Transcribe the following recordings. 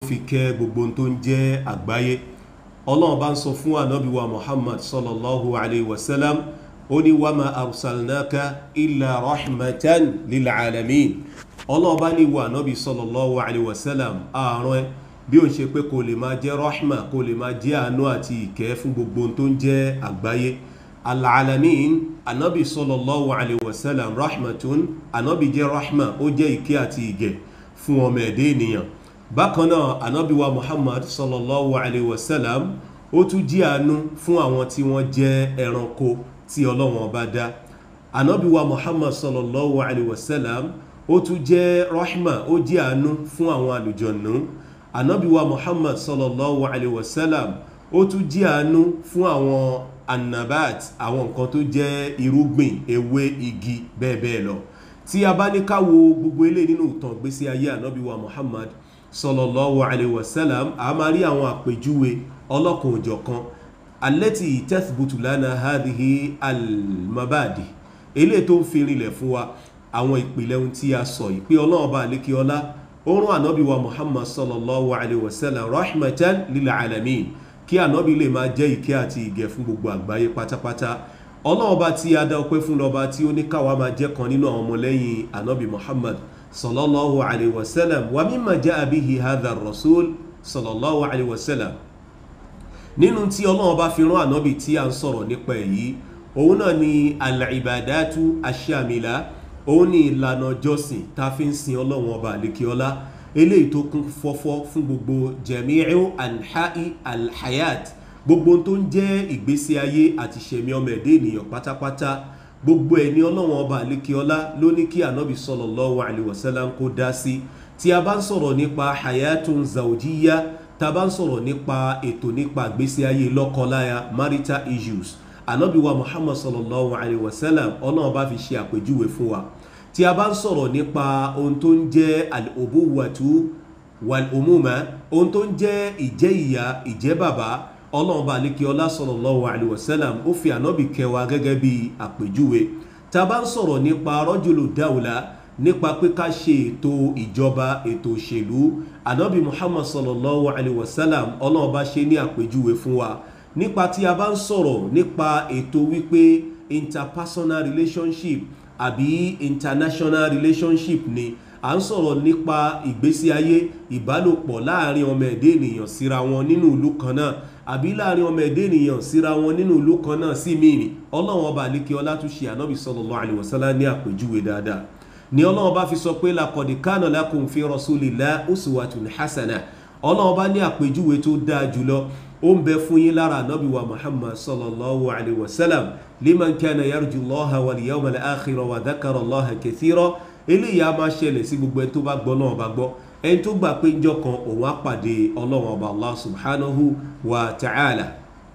fi kẹ́ gbogbo tó ń jẹ́ àgbáyé ọlọ́run bá ń sọ fún ànábì wa muhammad sallallahu alayhi wa sallam ó ní wa ma arsalnaka illa rahmatan lil alamin ọlọ́run bá ní wa ànábì sallallahu alayhi wa sallam àárọ̀ ẹ bí ó ń ṣe pé kò lè máa jẹ́ rahma kò lè máa jẹ́ àánú àti ìkẹ́ fún gbogbo tó ń jẹ́ àgbáyé alalamin ànábì sallallahu alayhi wa sallam rahmatun ànábì jẹ́ rahma ó jẹ́ ìkẹ́ àti ìgẹ̀ fún ọmọ ẹ̀dẹ́ ènìyàn bákan náà anábíwa muhammad sallallahu alaihi wasallam ó tún jí àánú fún àwọn tí wọ́n jẹ́ ẹranko tí ọlọ́wọ́n bá dá anábíwa muhammad sallallahu alaihi wasallam ó tún jẹ́ rahma ó jí àánú fún àwọn àlùjọ̀nù anábíwa muhammad sallallahu alaihi wasallam ó tún jí àánú fún àwọn annabat àwọn nǹkan tó jẹ́ irúgbìn ewé igi bẹ́ẹ̀ bẹ́ẹ̀ lọ tí a bá ní ká wo gbogbo ilé nínú ìtàn gbésí ayé anábíwa muhammad sallallahu alaihi wasallam a máa rí àwọn àpèjúwe ọlọ́kan òjọ̀kan alẹ́tì tẹ́sibútù lánà hadhihi almabadi ilé tó ń fi rinlẹ̀ fún wa àwọn ìpìlẹ̀ ohun tí a sọ yìí pé ọlọ́run bá lékè ọlá oorun ànábì wa muhammad sallallahu alaihi wasallam rahmatan lil alamin kí ànábì lè máa jẹ́ ìkẹ́ àti ìgẹ̀ fún gbogbo àgbáyé pátápátá ọlọ́run bá tí a dá ọpẹ́ fún lọ́ba tí ó ní káwa máa jẹ́ kan nínú àwọn ọmọlẹ́yìn ànábì muhammad sallallahu alaihi wasallam wa mimma jaa bihi hadha ar-rasul sallallahu alaihi wasallam nínú tí ọlọ́run bá fi rán ànábì tí a ń sọ̀rọ̀ nípa èyí òun náà ni al-ibadatu ash-shamila òun ni ìlànà jọ́sìn tá fi ń sin ọlọ́run ọba àlékiọlá eléyìí tó kún fọ́fọ́ fún gbogbo jami'u anha'i al-hayat gbogbo tó ń jẹ́ ìgbésí ayé àti ṣẹ̀mí ọmọ ẹ̀dẹ́ ènìyàn pátápátá gbogbo ẹni ọlọ́wọ́n ọba àlékiọlá ló ní kí ànábì sallallahu alaihi wasallam kó dá sí tí a bá ń sọ̀rọ̀ nípa hayatun zawjiya tá a bá ń sọ̀rọ̀ nípa ètò nípa àgbésí ayé lọ́kọláya marital issues ànábì wa muhammad sallallahu alaihi wasallam ọlọ́wọ́n bá fi ṣe àpèjúwe fún wa tí a bá ń sọ̀rọ̀ nípa ohun tó ń jẹ́ al-ubuwatu wal-umuma ohun tó ń jẹ́ ìjẹ́ ìyá ìjẹ́ bàbá ọlọ́run bá lékè ọlá sallallahu alaihi wasallam ó fi ànábì kẹwa gẹ́gẹ́ bí àpèjúwe tá a bá ń sọ̀rọ̀ nípa rọ́jòló dáwùlá nípa pé ká ṣe ètò ìjọba ètò òṣèlú ànábì muhammad sallallahu alaihi wasallam ọlọ́run bá ṣe ní àpèjúwe fún wa nípa tí a bá ń sọ̀rọ̀ nípa ètò wípé interpersonal relationship àbí international relationship ni à ń sọ̀rọ̀ nípa ìgbésí ayé ìbálòpọ̀ láàrin ọmọ ẹ̀dẹ́ ènìyàn síra wọn nínú ìlú kan náà àbí láàrin ọmọ ẹ̀dẹ́ ènìyàn síra wọn nínú ìlú kan náà sí mìíràn ọlọ́run ọba àlékè ọlá tún ṣe ànábì sallallahu alaihi wasallam ní àpèjúwe dáadáa ni ọlọ́run bá fi sọ pé laqad kana lakum fi rasulillahi uswatun hasana ọlọ́run bá ní àpèjúwe tó dáa jùlọ ó ń bẹ fún yín lára ànábì wa muhammad sallallahu alaihi wasallam liman kana yarju allaha wal yawmal akhira wa dhakara allaha kathira eléyìí a máa ṣẹlẹ̀ sí gbogbo ẹni tó bá gbọ́ náà bá gbọ́ ẹni tó gbà pé njọ́ kan òun á pàdé ọlọ́run ọba allah subhanahu wa ta'ala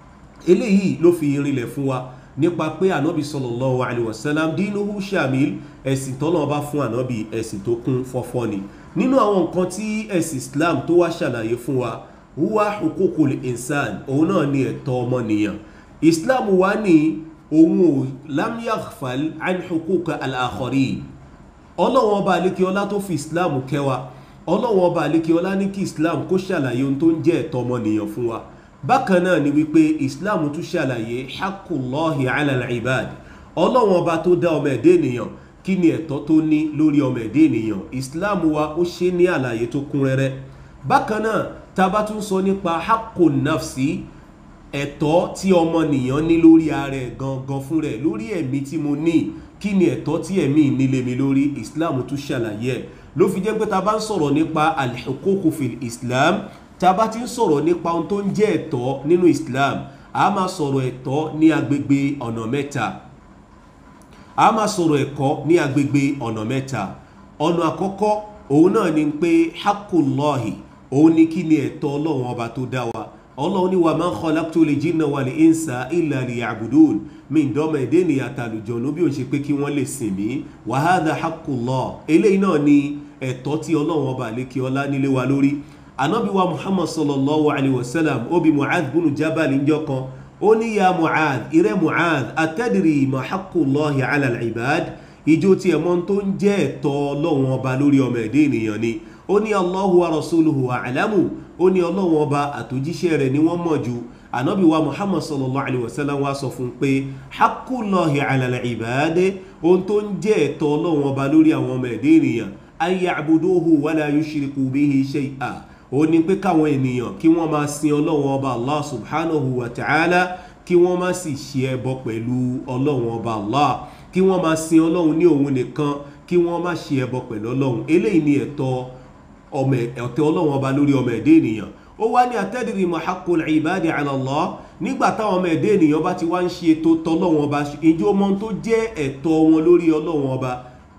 eléyìí ló fi rinlẹ̀ fún wa nípa pé ànábì sallallahu alaihi wasallam dinuhu shamil ẹ̀sìn tọ́lọ́ bá fún ànábì ẹ̀sìn tó kún fọ́fọ́ ni nínú àwọn nǹkan tí ẹ̀sìn islam tó wá ṣàlàyé fún wa huwa hukukul insan òun náà ni ẹ̀tọ́ ọmọnìyàn islam wá ní òun ò lam yaghfal an hukuka al-akharin ọlọ́wọ́n ọba àlékiọlá tó fi islam kẹwa ọlọ́wọ́n ọba àlékiọlá ní kí islam kó ṣàlàyé ohun tó ń jẹ́ ẹ̀tọ́ ọmọnìyàn fún wa bákan náà ni wípé islam tún ṣàlàyé hakullahi ala al-ibad ọlọ́wọ́n ọba tó dá ọmọ ẹ̀dẹ́ ènìyàn kí ni ẹ̀tọ́ tó ní lórí ọmọ ẹ̀dẹ́ ènìyàn islam wa ó ṣe ní àlàyé tó kún rẹ́rẹ́ bákan náà tá a bá tún sọ nípa hakun nafsi ẹ̀tọ́ tí ọmọnìyàn ní lórí ara ẹ̀ gangan fún rẹ̀ lórí ẹ̀mí tí mo ní kí ni ẹ̀tọ́ tí ẹ̀mí nílé mi lórí islam tún ṣàlàyé ẹ̀ ló fi jẹ́ pé ta bá ń sọ̀rọ̀ nípa al-huquq fil islam ta bá ti ń sọ̀rọ̀ nípa ohun tó ń jẹ́ ẹ̀tọ́ nínú islam a máa sọ̀rọ̀ ẹ̀tọ́ ní agbègbè ọ̀nà mẹ́ta a máa sọ̀rọ̀ ẹ̀kọ́ ní agbègbè ọ̀nà mẹ́ta ọ̀nà àkọ́kọ́ òun náà ni pé hakullahi òun ni kí ni ẹ̀tọ́ ọlọ́run ọba tó dá wa ọlọ́run ní wa ma khalaqtul jinna wal insa illa liya'budun mi ìdọ́mọ ẹ̀dẹ́ ènìyàn àtàlùjọ ló bí òun ṣe pé kí wọ́n lè sìn mí wa hadha haqqullah eléyìí náà ni ẹ̀tọ́ tí ọlọ́run ọba àlékè ọlá nílé wa lórí anábì wa muhammad sallallahu alayhi wa sallam ó bi mu'adh bunu jabal ńjọ́ kan ó ní ya mu'adh irẹ́ mu'adh atadri ma haqqullahi ala al-ibad ìjó tí ẹ̀mọ́ tó ń jẹ́ ẹ̀tọ́ ọlọ́run ọba lórí ọmọ ẹ̀dẹ́ ènìyàn ni ó ní Allahu wa rasuluhu a'lamu ó ní ọlọ́run ọba àtòjíṣẹ́ rẹ̀ ni wọ́n mọ̀ jù ànábì wa muhammad sallallahu alayhi wa sallam wa sọ fún pé haqqulahi ala al-ibadi ohun tó ń jẹ́ ẹ̀tọ́ ọlọ́run ọba lórí àwọn ọmọ ẹ̀dẹ́ ènìyàn an ya'buduhu wa la yushriku bihi shay'a ó ní pé káwọn ènìyàn kí wọ́n máa sin ọlọ́run ọba allah subhanahu wa ta'ala kí wọ́n má sì ṣe ẹbọ pẹ̀lú ọlọ́run ọba allah kí wọ́n máa sin ọlọ́run ní òun nìkan kí wọ́n má ṣe ẹbọ pẹ̀lú ọlọ́run eléyìí ni ẹ̀tọ́ ọmọ ẹ̀tẹ́ ọlọ́run ọba lórí ọmọ ẹ̀dẹ́ ènìyàn ó wá ní atadri ma haqqul ibadi ala Allah nígbà táwọn ọmọ ẹ̀dẹ́ ènìyàn bá ti wá ń ṣe ètò tọ́lọ́run ọba ìjọ ọmọ tó jẹ́ ẹ̀tọ́ wọn lórí ọlọ́run ọba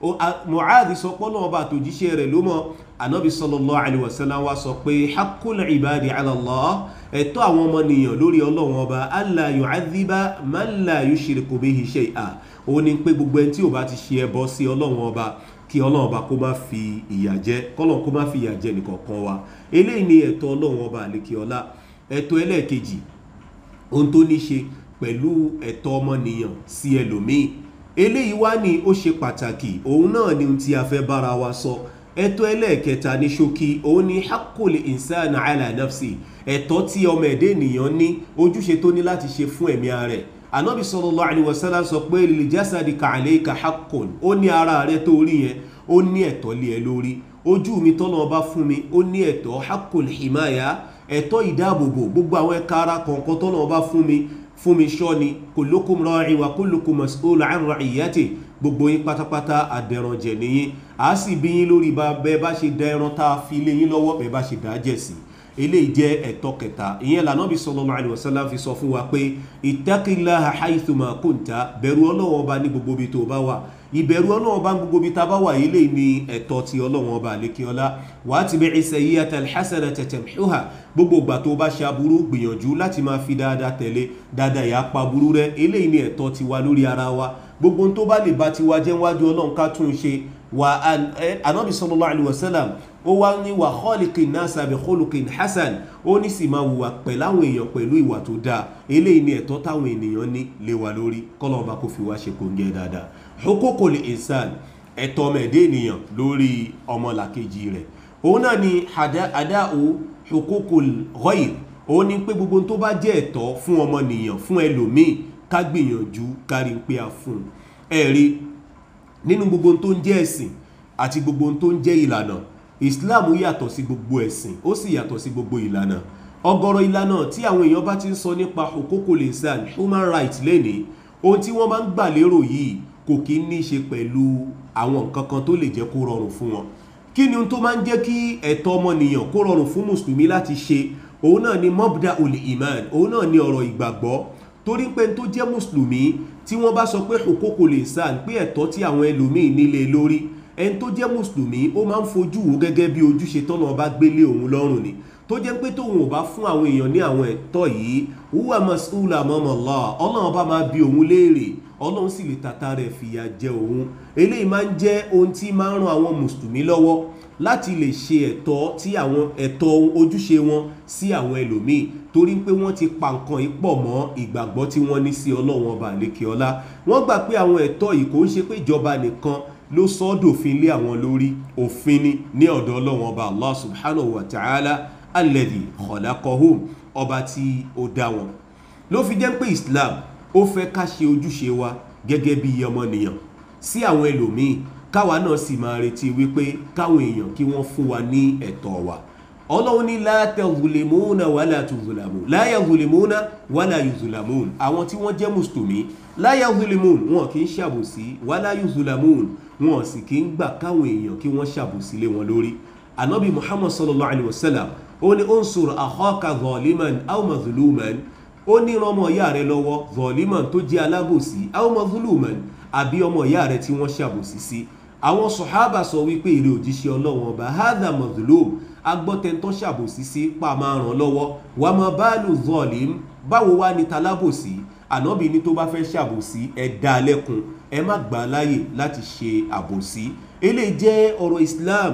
Mu'adh sọ pé ọlọ́run ọba àtòjíṣẹ́ rẹ̀ ló mọ̀ anabi sallallahu alayhi wa sallam wa sọ pé haqqul ibadi ala Allah ẹ̀tọ́ àwọn ọmọnìyàn lórí ọlọ́run ọba alla yu'adhiba man la yushriku bihi shay'a ó ní pé gbogbo ẹni tí ò bá ti ṣe ẹbọ sí ọlọ́run ọba kí ọlọ́run ọba kó má fi ìyà jẹ kọ́lọ́run kó má fi ìyà jẹ nìkọ̀ọ̀kan wa eléyìí ni ẹ̀tọ́ ọlọ́run ọba àlékiọlá ẹ̀tọ́ ẹlẹ́ẹ̀kejì ohun tó ní ṣe pẹ̀lú ẹ̀tọ́ ọmọnìyàn sí ẹlòmíì eléyìí wá ní ó ṣe pàtàkì òun náà ni ohun tí a fẹ́ bára wa sọ ẹ̀tọ́ ẹlẹ́ẹ̀kẹta ní ṣókí òun ni haqqul insana ala nafsi ẹ̀tọ́ tí ọmọ ẹ̀dẹ́ ènìyàn ní ojúṣe tó ní láti ṣe fún ẹ̀mí ara rẹ̀ anabi sallallahu alaihi wasallam sọ pé lil jasadika alayka haqqun ó ní ara rẹ tó rí yẹn ó ní ẹ̀tọ́ lé ẹ lórí ojú mi tọ́nà ọba fún mi ó ní ẹ̀tọ́ haqqul himaya ẹ̀tọ́ ìdáàbòbò gbogbo àwọn ẹ̀ka ara kọ̀ọ̀kan tọ́nà ọba fún mi fún mi ṣọ́ ni kullukum ra'in wa kullukum mas'ulun 'an ra'iyati gbogbo yín pátápátá àdẹ̀rànjẹ̀ nìyí a sì bí yín lórí bẹ́ẹ̀ bá ṣe da ẹran tá a fi lé yín lọ́wọ́ bẹ́ẹ̀ bá ṣe dá jẹ̀ sí eléyìí jẹ́ ẹ̀tọ́ kẹta ìyẹn lànàbí sallallahu alaihi wasallam fi sọ fún wa pé ittaqillaha haythuma kunta bẹ̀rù Ọlọ́run ọba ní gbogbo ibi tó bá wà ìbẹ̀rù Ọlọ́run ọba ní gbogbo ibi tá a bá wà eléyìí ní ẹ̀tọ́ ti Ọlọ́run ọba àlékiọlá watbi'i sayyi'ata alhasanata tamhuha gbogbo ìgbà tó bá ṣe aburú gbìyànjú láti máa fi dáadáa tẹ̀lé dáadáa yà pa burú rẹ eléyìí ní ẹ̀tọ́ ti wa lórí ara wa gbogbo tó bá lè bá ti wa jẹ́ wájú Ọlọ́run ká tún ṣe wa anabi sallallahu alaihi wasallam ó wá ní wà khaliqin nasa bi khuluqin hasan ó ní sì máa wùwà pẹ̀lú àwọn èèyàn pẹ̀lú ìwà tó dáa eléyìí ni ẹ̀tọ́ táwọn ènìyàn ní lé wa lórí kọ́lọ́ọ̀bá kò fi wá ṣe kòǹgẹ́ dáadáa huququl insan ẹ̀tọ́ ọmọ ẹ̀dẹ́ ènìyàn lórí ọmọlàkejì rẹ̀ òun náà ni ada'u huququl ghayr òun ni pé gbogbo tó bá jẹ́ ẹ̀tọ́ fún ọmọnìyàn fún ẹlòmíì ká gbìyànjú kárí pé a fún ẹ̀rí nínú gbogbo tó ń jẹ́ ẹ̀sìn àti gbogbo tó ń jẹ́ ìlànà islam yàtọ̀ sí gbogbo ẹ̀sìn ó sì yàtọ̀ sí gbogbo ìlànà ọ̀gọ̀rọ̀ ìlànà tí àwọn èèyàn bá ti ń sọ nípa huququl insan human rights lẹ́ni ohun tí wọ́n máa ń gbà lérò yìí kò kí ní í ṣe pẹ̀lú àwọn nǹkan kan tó lè jẹ́ kó rọrùn fún wọn kí ni ohun tó máa ń jẹ́ kí ẹ̀tọ́ ọmọnìyàn kó rọrùn fún mùsùlùmí láti ṣe òun náà ni mobda ul iman òun náà ni ọ̀rọ̀ ìgbàgbọ́ torí pé tó jẹ́ mùsùlùmí tí wọ́n bá sọ pé huququl insan pé ẹ̀tọ́ tí àwọn ẹlòmíì nílé lórí ẹni tó jẹ́ mùsùlùmí ó máa ń fojú wo gẹ́gẹ́ bí ojúṣe tọ́nà ọba gbélé òun lọ́rùn ni tó jẹ́ pé tóun ò bá fún àwọn èèyàn ní àwọn ẹ̀tọ́ yìí wúwà mas'ula amama Allah ọlọ́run ọba máa bi òun léèrè ọlọ́run sì lè tata rẹ̀ fìyà jẹ òun eléyìí máa ń jẹ́ ohun tí máa ń ran àwọn mùsùlùmí lọ́wọ́ láti lè ṣe ẹ̀tọ́ tí àwọn ẹ̀tọ́ ojúṣe wọn sí àwọn ẹlòmíì torí pé wọ́n ti pa nǹkan yìí pọ̀ mọ́ ìgbàgbọ́ tí wọ́n ní sí ọlọ́run ọba àlékè ọlá wọ́n gbà pé àwọn ẹ̀tọ́ yìí kò ń ṣe pé ìjọba nìkan ló sọ ọ́ dòfin lé àwọn lórí òfin ni ní ọ̀dọ̀ ọlọ́run ọba allah subhanahu wa ta'ala alladhi khalaqahum ọba tí ó dá wọn ló fi jẹ́ pé islam ó fẹ́ ká ṣe ojúṣe wa gẹ́gẹ́ bí ọmọnìyàn sí àwọn ẹlòmíì káwa náà sì máa retí wípé káwọn èèyàn kí wọ́n fún wa ní ẹ̀tọ́ wa ọlọ́run ní la tadhlimuna wala tuzlamun la yadhlimuna wala yuzlamun àwọn tí wọ́n jẹ́ mùsùlùmí la yadhlimun wọn kì í ṣàbòsí wala yuzlamun wọn sì kì í gbà káwọn èèyàn kí wọ́n ṣàbòsí lé wọn lórí anabi muhammad sallallahu alayhi wa sallam ó ní unsur akhaka zaliman aw mazluman ó ní ọmọ ìyá rẹ lọ́wọ́ zaliman tó jẹ́ alábòsí aw mazluman àbí ọmọ ìyá rẹ tí wọ́n ṣàbòsí sí àwọn sọ̀hábà sọ wípé èrè òjíṣẹ́ ọlọ́wọ́n ọba hadha mazlum agbọ́tẹ̀ntọ́ ṣàbòsí sí pa máa ràn lọ́wọ́ wà má báàlù zọ́ọ̀lìm báwo wá ní talábòsí ànábì ní tó bá fẹ́ ṣàbòsí ẹ dá lẹ́kun ẹ má gbà á láyè láti ṣe àbòsí eléyìí jẹ́ ọ̀rọ̀ Islam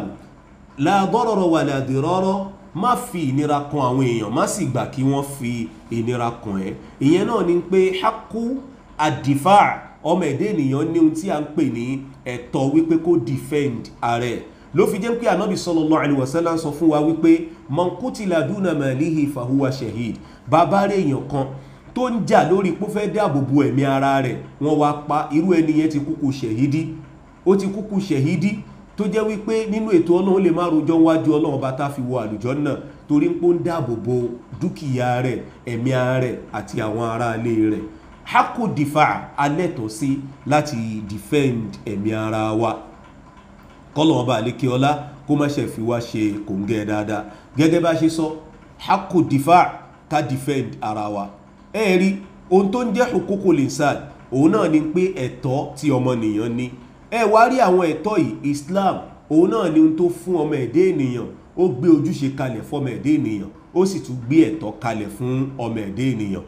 la darara wà la dirara má fi ìnira kan àwọn èèyàn má sì gbà kí wọ́n fi ìnira kan ẹ́ ìyẹn náà ni pé haku adifa ọmọ ẹ̀dẹ́ ènìyàn ní ohun tí a ń pè ní ẹ̀tọ́ wípé kó defend ààrẹ ló fi jẹ́ pé ànábì sallallahu alaihi wasallam sọ fún wa wípé man qutila duna malihi fahuwa shahid bàbá rẹ̀ èèyàn kan tó ń jà lórí pé ó fẹ́ dáàbò bo ẹ̀mí ara rẹ̀ wọ́n wá pa irú ẹni yẹn ti kúkú ṣẹ̀hídí ó ti kúkú ṣẹ̀hídí tó jẹ́ wípé nínú ètò ọlọ́run lè má rojọ́ wájú ọlọ́run bá tá fi wọ àlùjọ náà torí pé ó ń dáàbò bo dúkìá rẹ̀ ẹ̀mí ara rẹ̀ àti àwọn ará ilé rẹ̀ hako difa alẹ́tọ̀ sí láti defend ẹ̀mí ara wa kọ́lọ̀ ọba àlékè ọlá kó má ṣe fi wá ṣe kòǹgẹ́ dáadáa gẹ́gẹ́ bá ṣe sọ hako difa ká defend ara wa ẹ rí ohun tó ń jẹ́ hukukul insan òun náà ni pé ẹ̀tọ́ tí ọmọnìyàn ní ẹ wá rí àwọn ẹ̀tọ́ yìí Islam òun náà ni ohun tó fún ọmọ ẹ̀dẹ́ ènìyàn ó gbé ojúṣe kalẹ̀ fọmọ ẹ̀dẹ́ ènìyàn ó sì tún gbé ẹ̀tọ́ kalẹ̀ fún ọmọ ẹ̀dẹ́ ènìyàn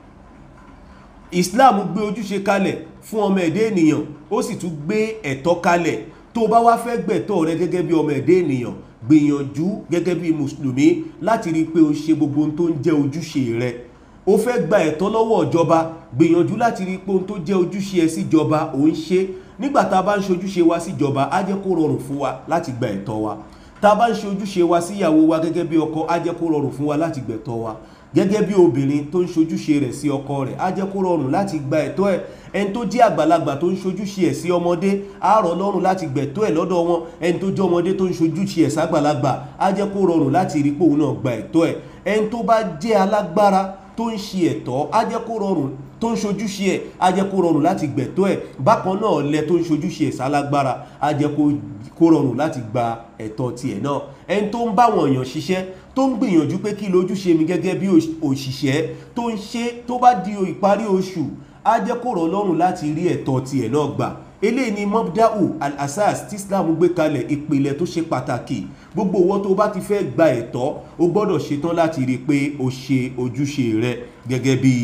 Islam gbé ojúṣe kalẹ̀ fún ọmọ ẹ̀dẹ́ ènìyàn ó sì tún gbé ẹ̀tọ́ kalẹ̀ tó bá wá fẹ́ gbẹ̀tọ́ rẹ gẹ́gẹ́ bí ọmọ ẹ̀dẹ́ ènìyàn gbìyànjú gẹ́gẹ́ bí mùsùlùmí láti rí i pé o ṣe gbogbo ohun tó ń jẹ́ ojúṣe rẹ o fẹ́ gba ẹ̀tọ́ lọ́wọ́ ìjọba gbìyànjú láti rí i pé ohun tó jẹ́ ojúṣe ẹ síjọba ò ń ṣe nígbà tá a bá ń ṣe ojúṣe wa síjọba á jẹ́ kó rọrùn fún wa láti gba ẹ̀tọ́ wa tá a bá ń ṣe ojúṣe wa síyàwó wa gẹ́gẹ́ bí ọkọ á jẹ́ kó rọrùn fún wa láti gbẹ̀tọ́ wa gẹ́gẹ́ bí obìnrin tó ń ṣojúṣe rẹ̀ sí ọkọ rẹ̀ á jẹ́ kó rọrùn láti gba ẹ̀tọ́ ẹ̀ ẹni tó jẹ́ àgbàlagbà tó ń ṣojúṣe ẹ̀ sí ọmọdé á rọ̀ lọ́rùn láti gbẹ̀tọ́ ẹ̀ lọ́dọ̀ wọn ẹni tó jẹ́ ọmọdé tó ń ṣojúṣe ẹ̀ ságbàlagbà á jẹ́ kó rọrùn láti rí pé òun náà gba ẹ̀tọ́ ẹ̀ ẹni tó bá jẹ́ alágbára tó ń ṣe ẹ̀tọ́ á jẹ́ kó rọrùn tó ń ṣojúṣe ẹ̀ á jẹ́ kó rọrùn láti gbẹ̀tọ́ ẹ̀ bákan náà lẹ tó ń ṣojúṣe ẹ̀ sálágbára á jẹ́ kó rọrùn láti gba ẹ̀tọ́ tiẹ̀ náà ẹni tó ń báwọn èèyàn ṣiṣẹ́ tó ń gbìyànjú pé kí lójúṣe mi gẹ́gẹ́ bí òṣìṣẹ́ tó ń ṣe tó bá di ìparí oṣù á jẹ́ kó rọ̀ lọ́rùn láti rí ẹ̀tọ́ tiẹ̀ náà gbà eléyìí ni mobda'u al-asas tí islam gbé kalẹ̀ ìpìlẹ̀ tó ṣe pàtàkì gbogbo owó tó bá ti fẹ́ gba ẹ̀tọ́ o gbọ́dọ̀ ṣetán láti rí i pé o ṣe ojúṣe rẹ gẹ́gẹ́ bí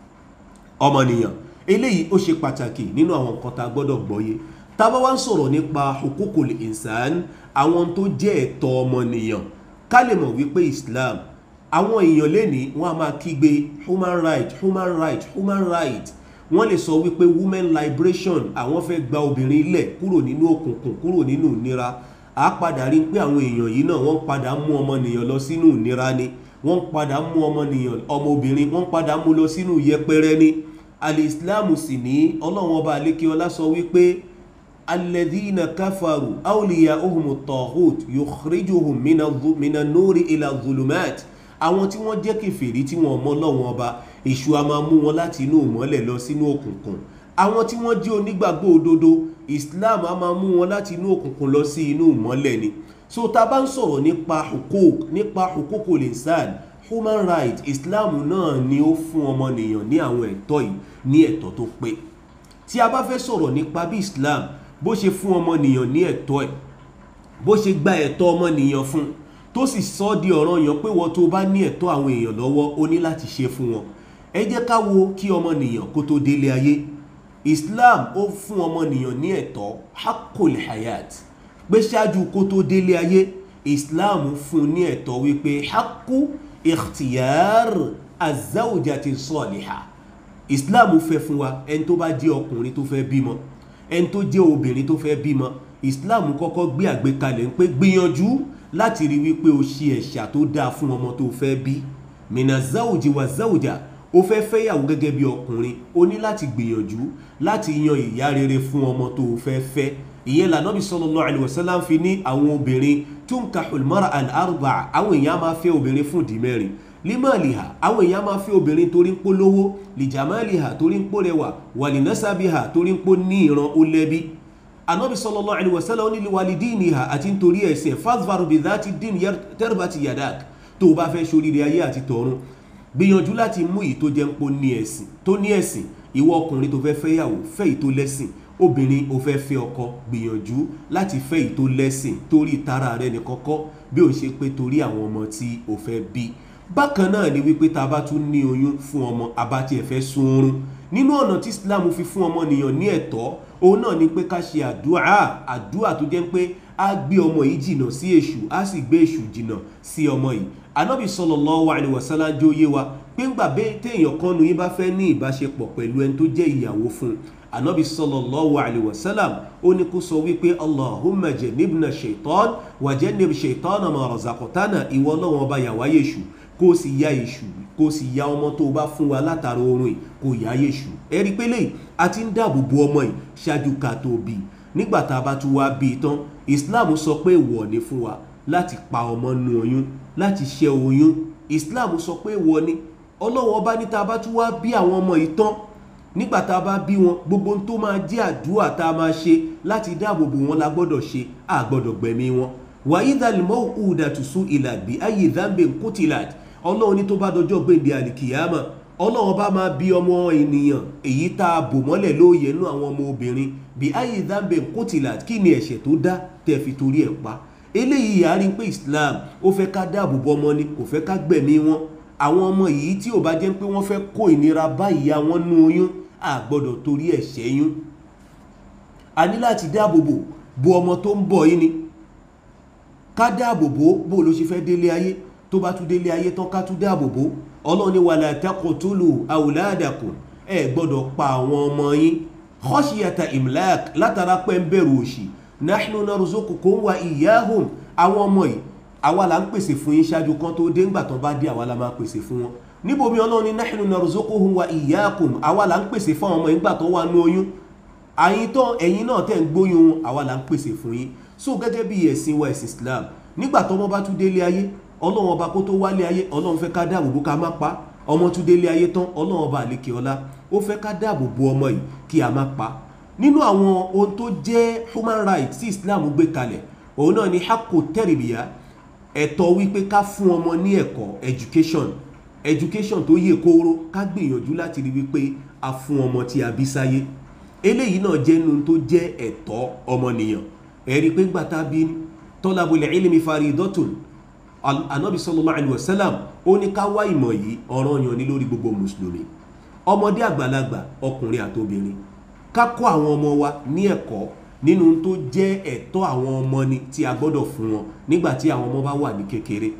ọmọnìyàn eléyìí ó ṣe pàtàkì nínú àwọn nǹkan tá a gbọ́dọ̀ gbọ́yé tá a bá wá ń sọ̀rọ̀ nípa hukukul insan àwọn tó jẹ́ ẹ̀tọ́ ọmọnìyàn ká lè mọ̀ wípé islam àwọn èèyàn lẹ́ni wọ́n a máa kígbe human right human right human right wọ́n lè sọ wípé women liberation àwọn fẹ́ gba obìnrin lẹ̀ kúrò nínú òkùnkùn kúrò nínú ìnira a padà rí pé àwọn èèyàn yìí náà wọ́n padà mú ọmọnìyàn lọ sínú ìnira ni wọ́n padà mú ọmọnìyàn ọmọbìnrin wọ́n padà mú lọ sínú yẹpẹrẹ ni alìsílámù sì ní ọlọ́run ọba àlékeọlá sọ wípé alladhina kafaru awliya'uhumu taghut yukhrijuhum mina nuri ila zulumat àwọn tí wọ́n jẹ́ kèfèrí tí wọ́n mọ Ọlọ́run ọba èṣù a máa mú wọn láti inú ìmọ́lẹ̀ lọ sínú òkùnkùn àwọn tí wọ́n jẹ́ onígbàgbọ́ òdodo Islam a máa mú wọn láti inú òkùnkùn lọ sí inú ìmọ́lẹ̀ ni so tá a bá ń sọ̀rọ̀ nípa hukuk nípa hukukul insan human right Islam náà ni ó fún ọmọnìyàn ní àwọn ẹ̀tọ́ yìí ní ẹ̀tọ́ tó pé tí a bá fẹ́ sọ̀rọ̀ nípa bí Islam bó ṣe fún ọmọnìyàn ní ẹ̀tọ́ ẹ̀ bó ṣe gba ẹ̀tọ́ ọmọnìyàn fún tó sì sọ ọ́ di ọ̀ranyàn pé wọ́n tó bá ní ẹ̀tọ́ àwọn èèyàn lọ́wọ́ ó ní láti ṣe fún wọn ẹ jẹ́ ká wo kí ọmọnìyàn kó tó délé ayé Islam ó fún ọmọnìyàn ní ẹ̀tọ́ hakul hayat pé ṣáájú kó tó délé ayé Islam fún ní ẹ̀tọ́ wípé haku ikhtiyar azawjati saliha Islam fẹ́ fún wa ẹni tó bá jẹ́ ọkùnrin tó fẹ́ bímọ ẹni tó jẹ́ obìnrin tó fẹ́ bímọ Islam kọ́kọ́ gbé àgbékalẹ̀ ń pé gbìyànjú láti rí wípé o ṣe ẹ̀ṣà tó dáa fún ọmọ tó fẹ́ bí mina záwùjì wà záwùjà o fẹ́ fẹ́yàwó gẹ́gẹ́ bí ọkùnrin o ní láti gbìyànjú láti yan ìyá rere fún ọmọ tó fẹ́ fẹ́ ìyẹn lànàbí sallallahu alaihi wasallam fi ní àwọn obìnrin tunkahul mar'a al-arba'a àwọn èèyàn máa fẹ́ obìnrin fún ìdí mẹ́rin limaliha àwọn èèyàn máa fẹ́ obìnrin torí ń pó lówó lijamaliha torí ń pó rẹwà walinasabiha torí ń pó ní ìran ó lẹ́bí anabi sallallahu alaihi wasallam ní walidiniha àti nítorí ẹ̀sìn fadhfar bidhati din tarbati yadak tó o bá fẹ́ ṣoríire ayé àti tọ̀run gbìyànjú láti mú èyí tó jẹ́ ń pó ní ẹ̀sìn tó ní ẹ̀sìn ìwọ ọkùnrin tó fẹ́ fẹ́yàwó fẹ́ èyí tó lẹ́sìn obìnrin ò fẹ́ fẹ́ ọkọ gbìyànjú láti fẹ́ èyí tó lẹ́sìn torí tara rẹ ní kọ́kọ́ bí ó ṣe pé torí àwọn ọmọ tí o fẹ́ bí bákan náà ni wípé tá a bá tún ní oyún fún ọmọ abátí ẹ̀ fẹ́ sun oorun nínú ọ̀nà tí Islam fi fún ọmọnìyàn ní ẹ̀tọ́ òun náà ni pé ká ṣe àdúrà àdúrà tó jẹ́ pé á gbé ọmọ yìí jìnnà sí èṣù á sì gbé èṣù jìnnà sí ọmọ yìí anábì sallallahu alaihi wasallam jó yé wa pé ńgbà bẹ́ẹ̀ téèyàn kan nu yín bá fẹ́ ní ìbáṣepọ̀ pẹ̀lú ẹni tó jẹ́ ìyàwó fún un anábì sallallahu alaihi wasallam ó ní kó sọ wípé allahumma jannibna shaitan wa jannib shaitana ma razaqtana ìwọ Ọlọ́hun ọba yàwá yéṣù kó o sì ya èṣù kó o sì ya ọmọ tó o bá fún wa látara oorun yìí kó o yá yéṣù ẹ rí i pé lẹ́yìn a ti ń dáàbò bo ọmọ yìí ṣáájú ká tó bí i nígbà tá a bá tún wá bí i tán islam sọ pé ìwọ ni fún wa láti pa ọmọ nu oyún láti ṣẹ́ oyún islam sọ pé ìwọ ni ọlọ́wọ́ ọba ní tá a bá tún wá bí àwọn ọmọ yìí tán nígbà tá a bá bí wọn gbogbo ohun tó máa jẹ́ àdúrà tá a máa ṣe láti dáàbò bò wọn la gbọ́dọ̀ ṣe a gbọ́dọ̀ gbẹ̀mí wọn wàyí dàlímọ́ òdàtúnṣu ìlàgbé ayé ìdánbẹ̀ kùtìlàd ọlọ́run ní tó bá dọjọ́ gbèǹde àlìkìyàmà ọlọ́run bá máa bí ọmọ ènìyàn èyí tá a bò mọ́lẹ̀ lóòyè nú àwọn ọmọ obìnrin bí ayé ìdánbẹ̀ kùtìlàd kí ni ẹ̀ṣẹ̀ tó dá tẹ́ fi torí ẹ̀ pa eléyìí yàrá pé islam ó fẹ́ ká dáàbò bò ọmọ ni kò fẹ́ ká gbẹ̀mí wọn àwọn ọmọ yìí tí ò bá jẹ́ pé wọ́n fẹ́ kó ìnira bá ìyá wọn nú oyún a gbọ́dọ̀ torí ẹ̀ ṣẹ́yún a ní láti dáàbòbò bo ọmọ tó ń bọ̀ yìí ni ká dáàbòbò bó ló ṣe fẹ́ délé ayé tó bá tún délé ayé tán ká tún dáàbòbò ọlọ́run ní wala taqtulu awladakum ẹ gbọ́dọ̀ pa àwọn ọmọ yín khashiyata imlak látara pé ń bẹ̀rù òṣì nahnu narzuqukum wa iyyahum àwọn ọmọ yìí àwa là ń pèsè fún yín ṣáájú kan tó dé ńgbà tán bá dé àwa la máa pèsè fún wọn níbomi ọlọ́run ní nahnu narzuquhum wa iyyakum àwa là ń pèsè fún àwọn ọmọ ìgbà tó wà ní oyún àyín tán ẹ̀yin náà tẹ̀ ń gbóyún àwa là ń pèsè fún yín so gẹ́gẹ́ bí ẹ̀sìn wa ẹ̀sìn Islam nígbà tọ́mọ bá tún délé ayé ọlọ́run ọba kó tó wálé ayé ọlọ́run fẹ́ ká dáàbò bò ká má pa ọmọ tún délé ayé tán ọlọ́run ọba àlekè ọlá ó fẹ́ ká dáàbò bò ọmọ yìí kí a má pa nínú àwọn ohun tó jẹ́ human rights tí Islam gbé kalẹ̀ òun náà ni hakko tẹ́rìbìyà ẹ̀tọ́ wípé ká fún ọmọ ní ẹ̀kọ́ education education tó yè kóró ká gbìyànjú láti rí wípé a fún ọmọ tí a bí sáyé eléyìí náà jẹ́ nu tó jẹ́ ẹ̀tọ́ ọmọnìyàn ẹ̀rí pé gbàtà bí talabul ilmi faridatun anabi sallallahu alaihi wasallam ó ní ká wá ìmọ̀ yìí ọ̀ranyàn ní lórí gbogbo mùsùlùmí ọmọdé àgbàlagbà ọkùnrin àtobìnrin ká kọ́ àwọn ọmọ wa ní ẹ̀kọ́ nínú tó jẹ́ ẹ̀tọ́ àwọn ọmọ ni tí a gbọ́dọ̀ fún wọn nígbà tí àwọn ọmọ bá wà ní kékeré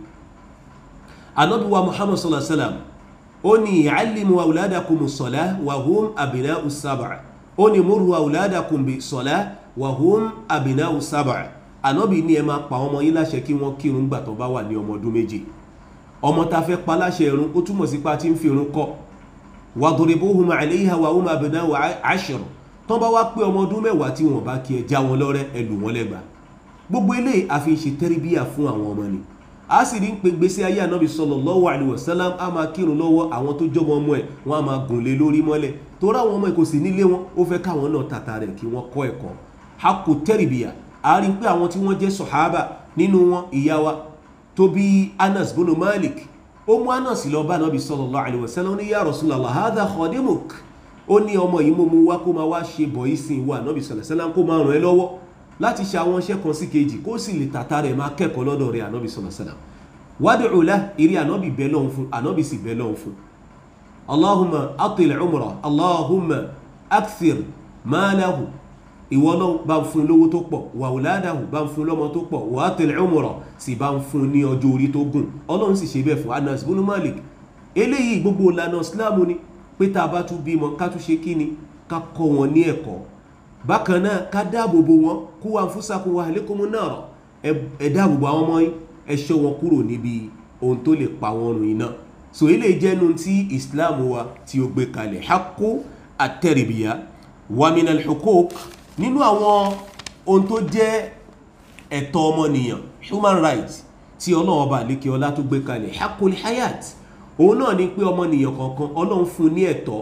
anabi wa muhammad sallallahu alaihi wasallam ó ní i'allimu awladakum as-salah wa hum abna'u sab'a ó ní muru awladakum bis-salah wa hum abna'u sab'a anabi ní ẹ máa pa ọmọ yín láṣẹ kí wọ́n kírun gbà tó bá wà ní ọmọ ọdún méje ọmọ tá fẹ́ pa láṣẹ irun ó túmọ̀ sí pa tí ń fi irun kọ́ wadribuhum 'alayha wa hum abna'u 'ashr tó bá wá pé ọmọ ọdún mẹ́wàá tí wọ́n bá kí ẹ já wọn lọ́rẹ́ ẹ lù wọ́n lẹ́gbàá gbogbo eléyìí a fi ṣe tẹ́rìbíyà fún àwọn ọmọ ni a sì rí ń pe gbèsè ayé ànábì sallallahu alaihi wasallam a máa kírun lọ́wọ́ àwọn tó jọmọ ọmọ ẹ̀ wọ́n a máa gùn lé lórí mọ́lẹ̀ torí àwọn ọmọ ẹ̀ kò sí nílé wọn ó fẹ́ káwọn náà tàtà rẹ̀ kí wọ́n kọ́ ẹ̀kọ́ hakku tẹ́rìbíyà a rí pé àwọn tí wọ́n jẹ́ sọ̀hábà nínú wọn ìyá wa tó bí Anas bono Malik ó mú Anas lọ bá ànábì sallallahu alaihi wasallam ní ya Rasulallah hadha khadimuk ó ní ọmọ yìí mo mú wá kó máa wá ṣe bọ̀ ìsìn wa ànábì sallallahu alaihi wasallam kó máa ràn ẹ́ lọ́wọ́ láti ṣe àwọn iṣẹ́ kan sí kejì kó sì lè tàtà rẹ̀ máa kẹ́kọ̀ọ́ lọ́dọ̀ rẹ̀ ànábì sallallahu alaihi wasallam wádìí la eré ànábì bẹ́ẹ̀ lọ́hùn fún ànábì sì bẹ́ẹ̀ lọ́hùn fún allahumma atil umra allahumma akthir maalahu ìwọ náà bá ń fún lówó tó pọ̀ wà wùládàhù bá ń fún lọ́mọ tó pọ̀ wà atil umra sì bá ń fún ní ọjọ́ orí tó gùn ọlọ́run sì ṣe bẹ́ẹ̀ fún anas bunu malik eléyìí gbogbo ìlànà islamu ni pé tá a bá tún bímọ ká tún ṣe kí ni ká kọ́ wọn ní ẹ̀kọ́ bákan náà ká dáàbò bo wọn kú wa anfusakum wa ahlikum nara ẹ dáàbò bo àwọn ọmọ yín ẹ ṣọ́ wọn kúrò níbi ohun tó lè pa wọn run iná so ilé jẹ́nu tí islam wa tí ó gbé kalẹ̀ hakku at-tarbiya wa min al-huquq nínú àwọn ohun tó jẹ́ ẹ̀tọ́ ọmọnìyàn human rights tí ọlọ́run ọba àlékè ọlá tó gbé kalẹ̀ haqqul hayat òun náà ni pé ọmọnìyàn kọ̀ọ̀kan ọlọ́run fún ní ẹ̀tọ́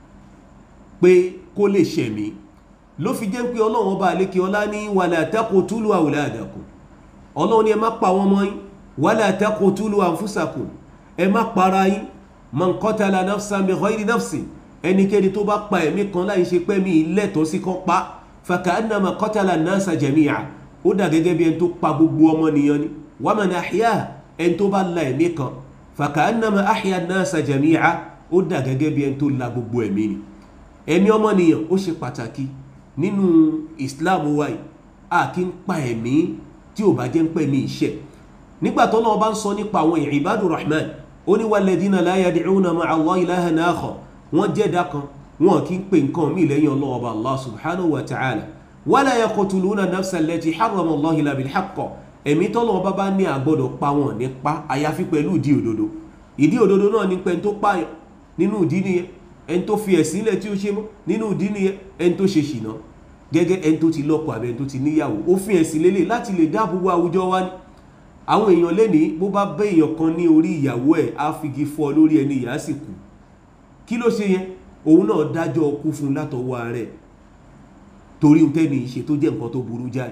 pé kó lè ṣẹ̀mí ló fi jẹ́ pé ọlọ́run ọba àlékè ọlá ní wala taqtulu awladakum ọlọ́run ni ẹ má pa wọn mọ́ yín wala taqtulu anfusakum ẹ má para yín man qatala nafsan bi ghayri nafsin ẹnikẹ́ni tó bá pa ẹ̀mí kan láì ṣe pé mi lẹ́tọ̀ọ́ sí kan pa faka'annama qatala an-nasa jami'a ó dà gẹ́gẹ́ bí ẹni tó pa gbogbo ọmọnìyàn ni wa man ahyaha ẹni tó bá la ẹ̀mí kan faka'annama ahya an-nasa jami'a ó dà gẹ́gẹ́ bí ẹni tó la gbogbo ẹ̀mí ni ẹ̀mí ọmọnìyàn ó ṣe pàtàkì nínú Islam wa yìí a kì í pa ẹ̀mí tí ò bá jẹ́ ń pẹ́ mi iṣẹ́ nígbà tó náà bá ń sọ nípa àwọn ìbádù rahman ó ní walladhina la yad'una ma'a Allahi ilahan akhar wọ́n jẹ́dá kan wọn kì í pè nǹkan mí lẹ́yìn ọlọ́ọ̀bá allah subhanahu wa ta'ala wala yaqtuluna nafsa allati harrama Allahu illa bil haqq ẹ̀mí tọ́lọ́ bá bá ní àgbọ́dọ̀ pa wọn nípa àyàfi pẹ̀lú ìdí òdodo ìdí òdodo náà ní pé ẹni tó pààyàn nínú ìdí nìyẹn ẹni tó fi ẹ̀sìn ilẹ̀ tí ó ṣe mọ́ nínú ìdí nìyẹn ẹni tó ṣe ṣìnà gẹ́gẹ́ ẹni tó ti lọ́kọ àbẹ́ ẹni tó ti níyàwó ó fi ẹ̀sìn lélẹ̀ láti lè dáàbò bo àwùjọ wa ni àwọn èèyàn lẹ́ni bó bá bẹ́ èèyàn kan ní orí ìyàwó ẹ̀ á figi fọ́ lórí ẹni ìyá sì kú kí ló ṣe yẹn òun náà dájọ́ kú fún látọwọ́ ààrẹ torí ń tẹ́ni ìṣe tó jẹ́ nǹkan tó burú jáì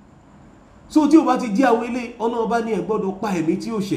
so tí o bá ti jí àwọn ilé ọlọ́run bá ní ẹ gbọ́dọ̀ pa ẹ̀mí tí ó ṣẹ̀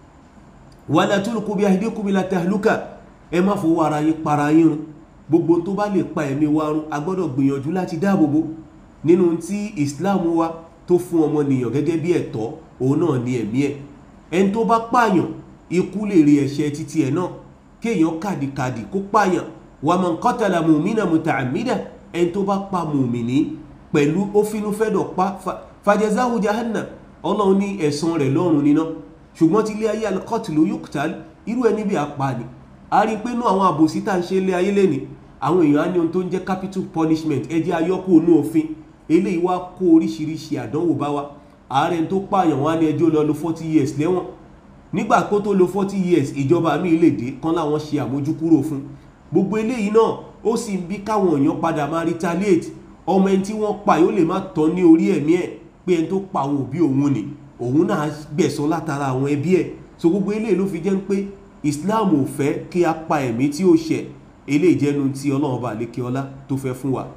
wala tulqu bi aydikum ila tahluka ẹ má fowó ara yín para yín run gbogbo tó bá lè pa ẹ̀mí wa run a gbọ́dọ̀ gbìyànjú láti dáàbòbò nínú tí Islam wa tó fún ọmọnìyàn gẹ́gẹ́ bí ẹ̀tọ́ òun náà ní ẹ̀mí ẹ̀ ẹni tó bá pààyàn ikú lè rí ẹ̀ṣẹ̀ títí ẹ̀ náà kéèyàn kàdìkàdì kó pààyàn wa man qatala mu'mina muta'ammida ẹni tó bá pa mùmìnì pẹ̀lú ó fínú fẹ́dọ̀ pa fajazahu jahannam ọlọ́run ní ẹ̀san rẹ̀ lọ́run níná ṣùgbọ́n tí ilé ayé al-qatlu yuqtal irú ẹni bí apá ni a rí pé inú àwọn àbòsí tá ń ṣe ilé ayé lẹ́ni àwọn èèyàn á ní ohun tó ń jẹ́ capital punishment ẹ jẹ́ ayọ́kù ònú òfin eléyìí wá kó oríṣiríṣi àdánwò bá wa ààrẹ tó pààyàn wá ní ẹjọ́ lọ lo forty years lẹ́wọ̀n nígbà kó tó lo forty years ìjọba mi lè dé kán láwọn ṣe àmójúkúrò fún gbogbo eléyìí náà ó sì ń bí káwọn èèyàn padà máa retaliate ọmọ ẹni tí wọ́n pa yóò lè má tán ní orí ẹ̀mí ẹ̀ pé ẹni tó pa àwọn òbí òun ni òun náà gbẹ̀san látara àwọn ẹbí ẹ̀ so gbogbo eléyìí ló fi jẹ́ pé Islam ò fẹ́ kí a pa ẹ̀mí tí ó ṣẹ̀ eléyìí jẹ́nu tí Ọlọ́run bá lékè ọlá tó fẹ́ fún wa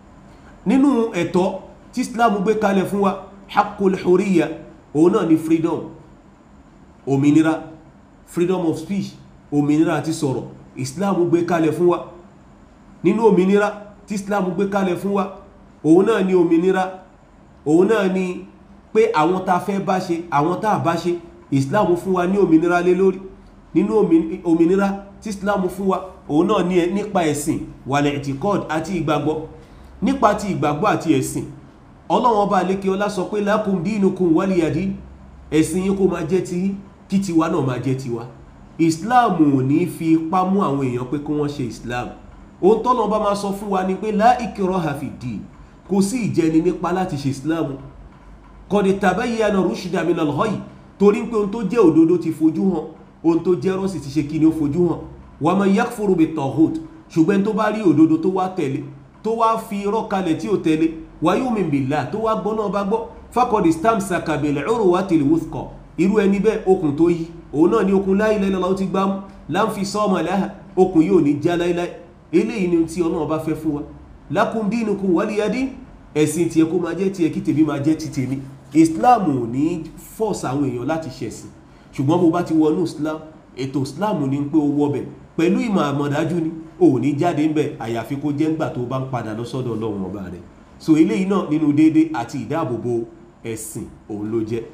nínú ẹ̀tọ́ tí Islam gbé kalẹ̀ fún wa hakul huriya òun náà ni freedom òmìnira freedom of speech òmìnira àti sọ̀rọ̀ Islam gbé kalẹ̀ fún wa nínú òmìnira tí Islam gbé kalẹ̀ fún wa òun náà ni òmìnira òun náà ni pé àwọn tá a fẹ́ bá ṣe àwọn tá a bá ṣe Islam fún wa ní òmìnira lé lórí nínú òmìnira tí Islam fún wa òun náà ní nípa ẹ̀sìn wàlẹ̀ ìtìkọ́d àti ìgbàgbọ́ nípa ti ìgbàgbọ́ àti ẹ̀sìn ọlọ́wọ́n bá lékè ọlá sọ pé lakum dinukum waliyadi ẹ̀sìn yín kó máa jẹ́ ti kí tiwa náà máa jẹ́ tiwa Islam ò ní fi ipá mú àwọn èèyàn pé kí wọ́n ṣe Islam ohun tọ́nà bá máa sọ fún wa ni pé la ikraha fi din kò sí ìjẹni nípa láti ṣe Islam qad tabayyana rushda minal ghayy torí pé ohun tó jẹ́ òdodo ti fojú hàn ohun tó jẹ́ rọ́ọ̀sì ti ṣe kí ni ó fojú hàn wa man yakfuru bit taghut ṣùgbọ́n tó bá rí òdodo tó wá tẹ̀lé tó wá fi irọ́ kalẹ̀ tí ò tẹ̀lé wa yu'min billah tó wá gbọ́ náà bá gbọ́ faqad istamsaka bil urwatil wuthqa irú ẹni bẹ́ẹ̀ okùn tó yí òun náà ni okùn la ilaha illallah ó ti gbámú la infisama laha okùn yóò ní já láíláí eléyìí ni tí ọlọ́run bá fẹ́ fún wa lakum dinukum waliyadin ẹ̀sìn tiẹ̀ kó máa jẹ́ tiẹ̀ kí tèmi máa jẹ́ ti tèmi islam ò ní force àwọn èèyàn láti ṣẹ̀sìn ṣùgbọ́n bó bá ti wọnú islam ètò islam ní pé ó wọbẹ̀ pẹ̀lú ìmọ̀ àmọ̀dájú ni ò ní jáde ńbẹ̀ àyàfi kó jẹ́ ńgbà tó bá ń padà lọ sọ́dọ̀ ọlọ́run ọba rẹ̀ so eléyìí náà nínú déédé àti ìdáàbòbò ẹ̀sìn òun ló jẹ́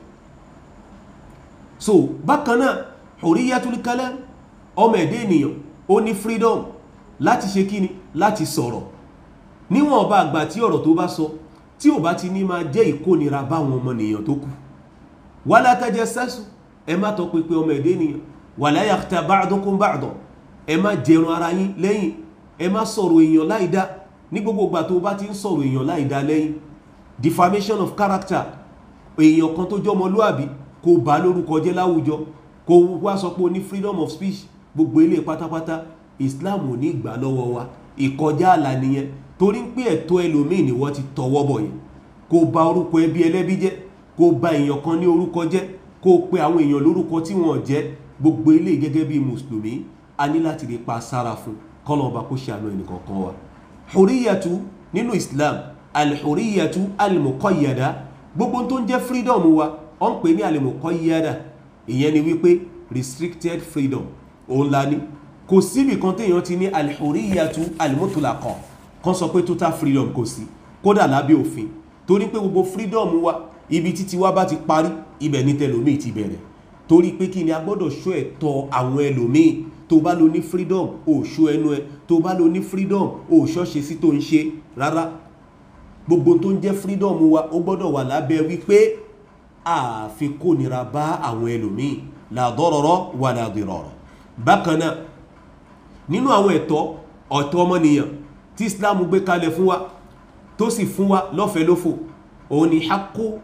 so bákan náà hurriyatul kalam ọmọ ẹ̀dẹ́ ènìyàn ó ní freedom láti ṣe kíni láti sọ̀rọ̀ níwọ̀n ọba àgbà tí ọ̀rọ̀ tó bá sọ tí ò bá ti ní máa jẹ́ ìkónira báwọn ọmọnìyàn tó kù wala tajassasu ẹ má tọ́ pípẹ́ ọmọ ẹ̀dẹ́ ènìyàn wala yakhtab ba'dukum ba'dan ẹ má jẹrun ara yín lẹ́yìn ẹ má sọ̀rọ̀ èèyàn láìdá ní gbogbo ìgbà tó bá ti ń sọ̀rọ̀ èèyàn láìdá lẹ́yìn defamation of character èèyàn kan tó jọmọlúàbí kò bá lórúkọ jẹ́ láwùjọ kò wá sọ pé o ní freedom of speech gbogbo ilé pátápátá Islam ò ní ìgbà lọ́wọ́ wa ìkọjá àlà nìyẹn torí pé ẹ̀tọ́ ẹlòmíì ni wọ́n ti tọwọ́ bọ̀ yẹn kó bà orúkọ ẹbí ẹlẹ́bí jẹ́ kó bà èèyàn kan ní orúkọ jẹ́ kó pe àwọn èèyàn lórúkọ tí wọ́n jẹ́ gbogbo ilé gẹ́gẹ́ bí mùsùlùmí a ní láti rí pa sára fún kọ́lọ̀ọ̀bá kó ṣàánú ẹnìkọ̀ọ̀kan wa huriyatu nínú Islam alhuriyatu almuqayyada gbogbo tó ń jẹ́ freedom wa ọ ń pè ní almuqayyada ìyẹn ni wípé restricted freedom òun la ní kò síbì kan téèyàn ti ní alhuriyatu almutlaqa kan sọ pé total freedom kò sí kódà lábẹ́ òfin torí pé gbogbo freedom wa ibi títí wa bá ti parí ibẹ̀ ní tẹlòmíì ti bẹ̀rẹ̀ torí pé kí ni a gbọ́dọ̀ ṣọ́ ẹ̀tọ́ àwọn ẹlòmíì tó bá lo ní freedom ò ṣọ́ ẹnu ẹ tó bá lo ní freedom ò ṣọ́ṣe sí tó ń ṣe rárá gbogbo tó ń jẹ́ freedom wa ó gbọ́dọ̀ wà lábẹ́ wípé àfi kó nira bá àwọn ẹlòmíì la darara wa la dirara bákan náà nínú àwọn ẹ̀tọ́ ọ̀tọ́ ọmọnìyàn tí islam gbé kalẹ̀ fún wa tó sì fún wa lọ́fẹ̀ẹ́ lófò òun ni haqqu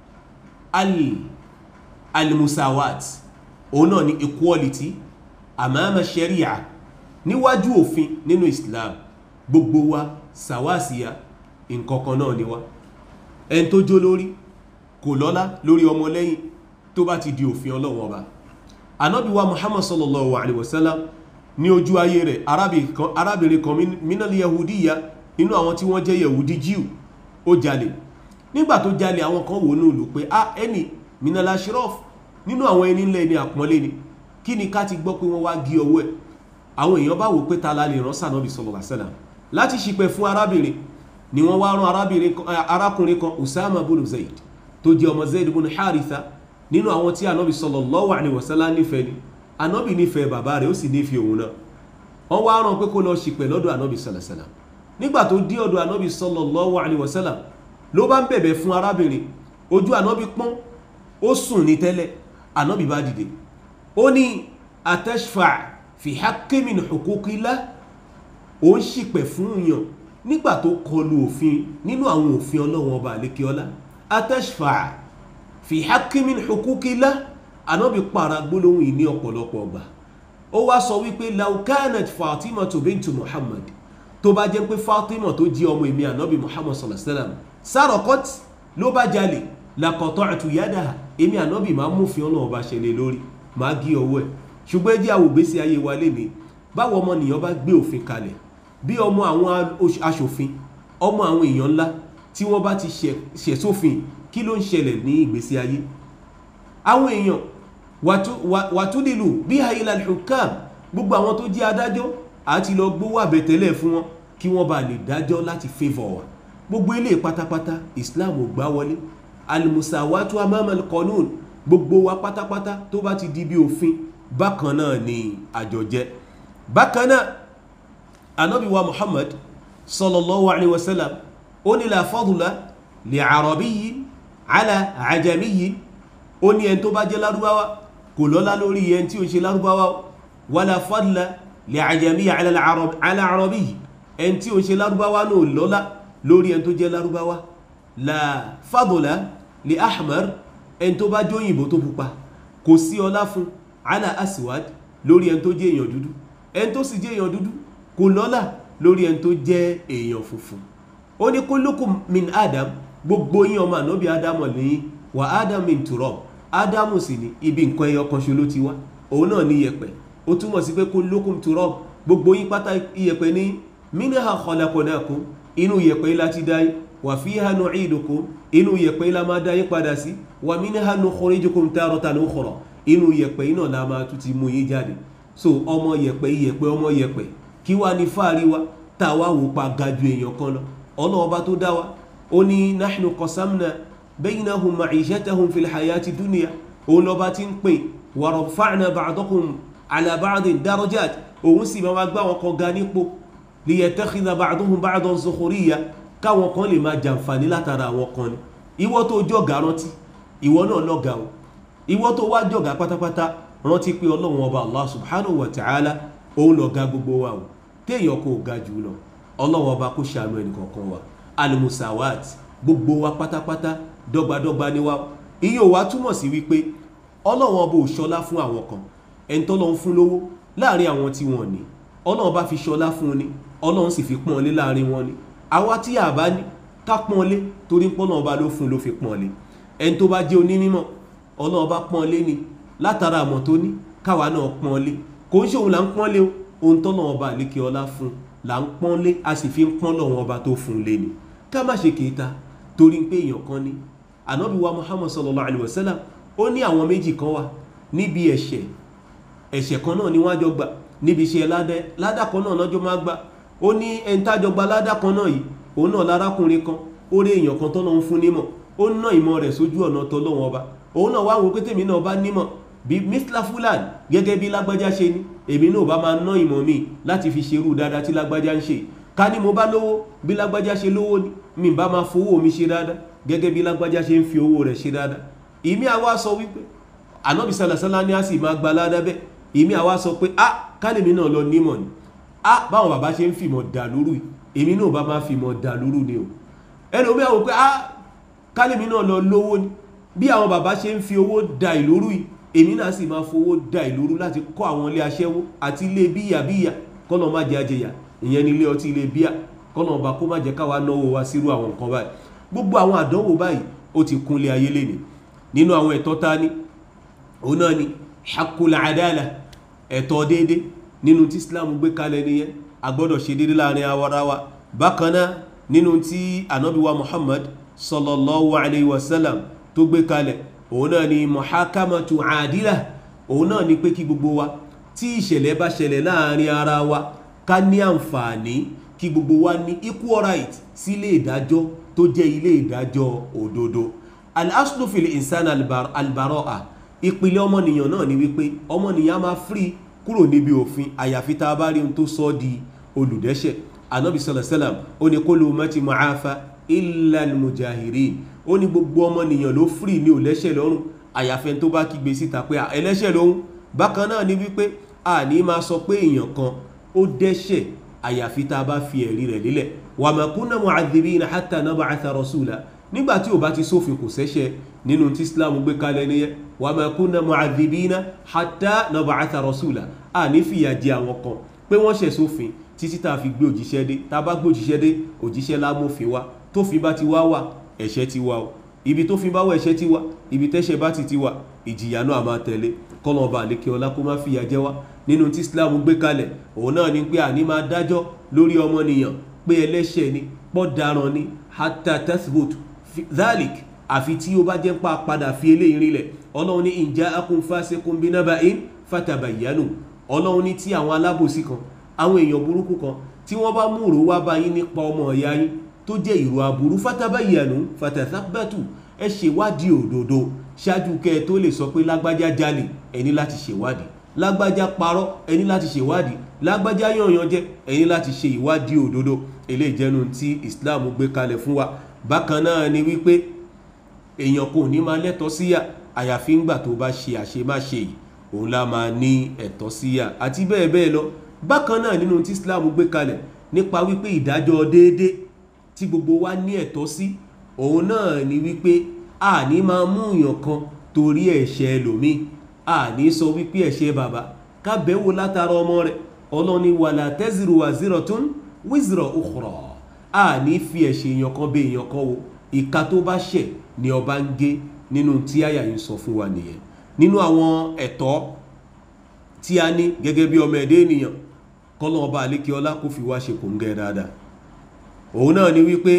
al-musawat òun náà ni equality amama sharia níwájú òfin nínú islam gbogbo wa sàwásíyà nǹkankan náà ni wá ẹni tó jó lórí kò lọ́lá lórí ọmọ lẹ́yìn tó bá ti di òfin ọlọ́wọ́n ọba anábì wa muhammad sallallahu alaihi wasallam ní ojú ayé rẹ̀ arábìnrin kan minal yahudiya inú àwọn tí wọ́n jẹ́ yahudi jíù ó jalè nígbà tó jalè àwọn kan wò ní ìlú pé a ẹni minal ashraf nínú àwọn ẹni ńlẹ̀ ní àpọ́nlé ni kí ni ká ti gbọ́ pé wọ́n wá gí ọwọ́ ẹ̀ àwọn èèyàn bá wò pé ta la lè rán sànàbì sallallahu alaihi wasallam láti ṣìpẹ̀ fún arábìnrin ni wọ́n wá rán arákùnrin kan usama bin zaid tó jẹ́ ọmọ zaid bin haritha nínú àwọn tí ànábì sallallahu alaihi wasallam nífẹ̀ẹ́ ni ànábì nífẹ̀ẹ́ bàbá rẹ̀ ó sì nífẹ̀ẹ́ òun náà wọ́n wá rán pé kó lọ ṣìpẹ̀ lọ́dọ̀ ànábì sallallahu alaihi wasallam nígbà tó dé ọ̀dọ̀ ànábì sallallahu alaihi wasallam ló bá ń bẹ̀bẹ̀ fún arábìnrin ojú ànábì pọ́n ó sùn ní tẹ́lẹ̀ ànábì bá dìde ó ní atashfa fi haqqi min huquqillah ó ń ṣìpẹ̀ fún yàn nígbà tó kọlu òfin nínú àwọn òfin ọlọ́wọ́n ọba àlékiọlá atashfa fi haqqi min huquqillah anábì para gbólóhùn yìí ní ọ̀pọ̀lọpọ̀ ọgbà ó wá sọ wípé law kanat fatima tó bintu muhammad tó bá jẹ́ pé fatima tó jí ọmọ èmi ànábì muhammad sallallahu alaihi wasallam saraqat ló bá jalè laqata'tu yadaha èmi ànábì máa mú fi ọlọ́wọ́n ọba ṣẹlẹ̀ lórí máa gé ọwọ́ ẹ̀ ṣùgbọ́n ẹjẹ́ àwògbésí ayé wa lè ní báwo ọmọnìyàn bá gbé òfin kalẹ̀ bí ọmọ àwọn aṣòfin ọmọ àwọn èèyàn ńlá tí wọ́n bá ti ṣẹ̀sófin kí ló ń ṣẹlẹ̀ ní ìgbésí ayé àwọn èèyàn wàtúndìlù bí hailal hukam gbogbo àwọn tó jẹ́ adájọ́ àti lọ gbówó àbẹ̀tẹ́lẹ̀ fún wọn kí wọ́n bá lè dájọ́ láti favour wa gbogbo ilé pátápátá islam ò gbá wọlé alimusawatu amamal qanun gbogbo wa pátápátá tó bá ti di bí òfin bákan náà ni àjọjẹ bákan náà anabi wa muhammad sallallahu alaihi wasallam ó ní la fadla li arabiyyi ala ajamiyyi ó ní ẹni tó bá jẹ́ lárúbáwá kò lọ́lá lórí ẹni tí ó ṣe lárúbáwá wala fadla li ajamiyyi ala arabiyyi ẹni tí ó ṣe lárúbáwá náà lọ́lá lórí ẹni tó jẹ́ lárúbáwá la fadla li ahmar ẹni tó bá jóyìnbó tó pupa kò sí ọlá fún ala aswad lórí ẹni tó jẹ́ èèyàn dúdú ẹni tó sì jẹ́ èèyàn dúdú kò lọ́lá lórí ẹni tó jẹ́ èèyàn funfun ó ní kullukum min adam gbogbo yín ọmọ ànábì ádámọ̀ lẹ́yìn wà adam min turab ádámù sì ní ibi nǹkan ẹyọ kan ṣo ló ti wá òun náà ní iyẹ̀pẹ̀ ó túmọ̀ sí pé kullukum turab gbogbo yín pátá iyẹ̀pẹ̀ ní minha khalaqnakum inú iyẹ̀pẹ̀ yìí láti dá yín wà fiha nu'idukum inú iyẹ̀pẹ̀ yìí la máa dá yín padà sí wà minha nukhrijukum taratan ukhra inú iyẹ̀pẹ̀ yìí náà la máa tún ti mú yín jáde so ọmọ iyẹ̀pẹ̀ iyẹ̀pẹ̀ ọmọ iyẹ̀pẹ̀ kí wá ní fáàrí wa tá a wá wò pa ga ju èèyàn kan lọ ọlọ́ọba tó dá wa ó ní nahnu qasamna baynahum ma'ishatahum fil hayati dunya òun lọ́ba tí ń pè wa rafa'na ba'dakum ala ba'din darajat òun sì máa gbá wọn kan ga nípò liyattakhidha ba'duhum ba'dan sukhuriyya káwọn kan lè máa jàǹfààní látara àwọn kan ni ìwọ tó jọ̀gá rántí ìwọ náà lọ́gà o ìwọ tó wá jọ̀gá pátápátá rántí pé ọlọ́run ọba allah subhanahu wa ta'ala òun lọ̀gá gbogbo wa o téèyàn kò ga jù lọ ọlọ́run ọba kó ṣàánú ẹnì kọ̀ọ̀kan wa alimusawat gbogbo wa pátápátá dọ́gbadọ́gba ni wa iye ò wá túmọ̀ sí wípé ọlọ́run ọba ò ṣọlá fún àwọn kan ẹni tọ́lọ́run fún lówó láàrin àwọn tí wọ́n ní ọlọ́run bá fi ṣọlá fún ni ọlọ́run sì fi pọ́n lé láàrin wọn ni àwa tí a bá ní ká pọ́n lé torí pọ́nà ọba ló fún ló fi pọ́n lé ẹni tó bá jẹ́ onímọ̀ ọlọ́run bá pọ́n lé ni látara àmọ̀ tó ní káwa náà pọ́n lé kò ń ṣe òun là ń pọ́n lé o ohun tọ́nà ọba àlékè ọlá fún là ń pọ́n lé a sì fi ń pọ́n lọ́wọ́ ọba tó fún lé ni ká má ṣe kéta torí pé èèyàn kan ní ànábì wa muhammad sallallahu alayhi wa sallam ó ní àwọn méjì kan wà níbi ẹ̀ṣẹ̀ ẹ̀ṣẹ̀ kan náà ni wọ́n á jọ gbà níbi iṣẹ́ ládà kan náà lọ́jọ́ máa gbà ó ní ẹni tájọ gba ládà kan náà yìí òun náà lárákùnrin kan ó rí èèyàn kan tọ́nà ń fún nímọ̀ ó ná ìmọ̀ rẹ̀ sójú ọ̀nà tọ́lọ́wọ́n ọba òun náà wá wo pé tèmi náà bá nímọ̀ bí mithla fulan gẹ́gẹ́ bí lágbájá ṣe ní èmi náà bá máa ná ìmọ̀ mi láti fi ṣerú dáadáa tí lágbájá ń ṣe ká ní mo bá lówó bí lágbájá ṣe lówó ni mi bá máa fowó mi ṣe dáadáa gẹ́gẹ́ bí lágbájá ṣe ń fi owó rẹ̀ ṣe dáadáa ìmí àwa sọ wípé ànábì sàlàsálà ní a sì máa gba ládàbẹ́ ìmí àwa sọ pé a kálẹ̀mí náà lọ nímọ̀ ni a báwọn bàbá ṣe ń fìmọ̀ dà lóru èmi náà bá máa fìmọ̀ dà lóru ni o ẹni omi àwọn pé a kálẹ̀mí náà lọ lówó ni bí àwọn bàbá ṣe ń fi owó da ìlóru yìí èmi náà sì máa fowó da ìlóru láti kọ́ àwọn ilé aṣẹ́wó àti ilé bíyà bíyà kọ́nà má jẹ́ àjẹyà ìyẹn ni ilé ọtí ilé bíyà kọ́nà ọba kó má jẹ́ káwa náwó wa sírú àwọn nǹkan báyìí gbogbo àwọn àdánwò báyìí ó ti kúnlé ayé lénìí nínú àwọn ẹ̀tọ́ ta ní òun náà ni hakul adala ẹ̀tọ́ déédé nínú tí Islam gbé kalẹ̀ nìyẹn a gbọ́dọ̀ ṣe déédé láàrin awara wa bákan náà nínú tí anabiwa Muhammad sallallahu alayhi wa sallam tó gbé kalẹ̀ òun náà ni muhakamatu adila òun náà ni pé kí gbogbo wa tí ìṣẹ̀lẹ̀ bá ṣẹlẹ̀ láàrin ara wa ká ní àǹfààní kí gbogbo wa ní equal right sí ilé ìdájọ́ tó jẹ́ ilé ìdájọ́ òdodo al-aslu fil insan albara'a ìpìlẹ̀ ọmọnìyàn náà ni wípé ọmọnìyàn máa free kúrò níbi òfin àyàfi tá a bá rí ohun tó sọ di olùdẹ́ṣẹ̀ anabi sallallahu ó ní kullu ummati mu'afa illa al-mujahirin ó ní gbogbo ọmọnìyàn ló free ní òlẹ́ṣẹ̀ lọ́rùn àyàfẹ́ tó bá kígbe síta pé ẹlẹ́ṣẹ̀ lóhun bákan náà ni wípé a ní máa sọ pé èèyàn kan ó dẹ́ṣẹ̀ àyàfi tá a bá fi ẹ̀rí rẹ̀ lélẹ̀ wa ma kunna mu'adhibina hatta nab'atha rasula nígbà tí ò bá ti sófin kò sẹ́ṣẹ̀ nínú tí islam gbé kalẹ̀ nìyẹn wa ma kunna mu'adhibina hatta nab'atha rasula a ní fìyà jẹ àwọn kan pé wọ́n ṣẹ̀ sófin títí tá a fi gbé òjíṣẹ́ dé tá a bá gbé òjíṣẹ́ dé òjíṣẹ́ lámòfin wa tófin bá ti wá wà ẹ̀ṣẹ̀ ti wá o ibi tófin bá wà ẹ̀ṣẹ̀ ti wà ibi tẹ́ṣẹ̀ bá ti ti wà ìjìyà náà máa tẹ̀lé kọ́nà ọba àlékè ọlá kó má fìyà jẹ wá nínú tí islam gbé kalẹ̀ òun náà ni pé àní máa dájọ́ lórí ọmọnìyàn pé ẹlẹ́ṣẹ̀ ni pọ́ daran ni hatta tathbut dhalik àfi tí ó bá jẹ́ pa padà fi eléyìí rinlẹ̀ ọlọ́run ní in ja'akum fasiqun binaba'in fatabayyanu ọlọ́run ní tí àwọn alábòsí kan àwọn èèyàn burúkú kan tí wọ́n bá mú ìró wá bá yín nípa ọmọ ọ̀yá yín tó jẹ́ ìró aburú fatabayyanu fatathabbatu ẹ ṣèwádìí òdodo ṣáájú kẹ́ ẹ tó lè sọ pé lágbájá jalè ẹni láti ṣèwádìí lágbájá parọ́ ẹni láti ṣèwádìí lágbájá yànyàn jẹ́ ẹni láti ṣe ìwádìí òdodo eléyìí jẹ́nu tí Islam gbé kalẹ̀ fún wa bákan náà ni wípé èèyàn kò ní máa lẹ́tọ̀ọ́ síyà àyàfi ńgbà tó bá ṣe àṣemáṣe yìí òun la máa ní ẹ̀tọ́ síyà àti bẹ́ẹ̀ bẹ́ẹ̀ lọ bákan náà nínú tí Islam gbé kalẹ̀ nípa wípé ìdájọ́ déédé tí gbogbo wa ní ẹ̀tọ́ sí òun náà ni wípé a ní máa mú èèyàn kan torí ẹ̀ṣẹ̀ ẹlòmíì a ní sọ wípé ẹ̀ṣẹ̀ bàbá kábẹ́wò látara ọmọ rẹ̀ ọlọ́ni wàlà tẹ́zìrò wazratun wizra ukhra a ní fi ẹ̀ṣẹ̀ èèyàn kan bẹ èèyàn kan wo ìka tó bá ṣẹ̀ ni ọba ń gé nínú tí àyà yìí sọ fún wa nìyẹn nínú àwọn ẹ̀tọ́ tí a ní gẹ́gẹ́ bí ọmọ ẹ̀dẹ́ ènìyàn kọ́lọ́ ọba àlékè ọlá kó fi wá ṣe kò ń gẹ́ dáadáa òun náà ni wípé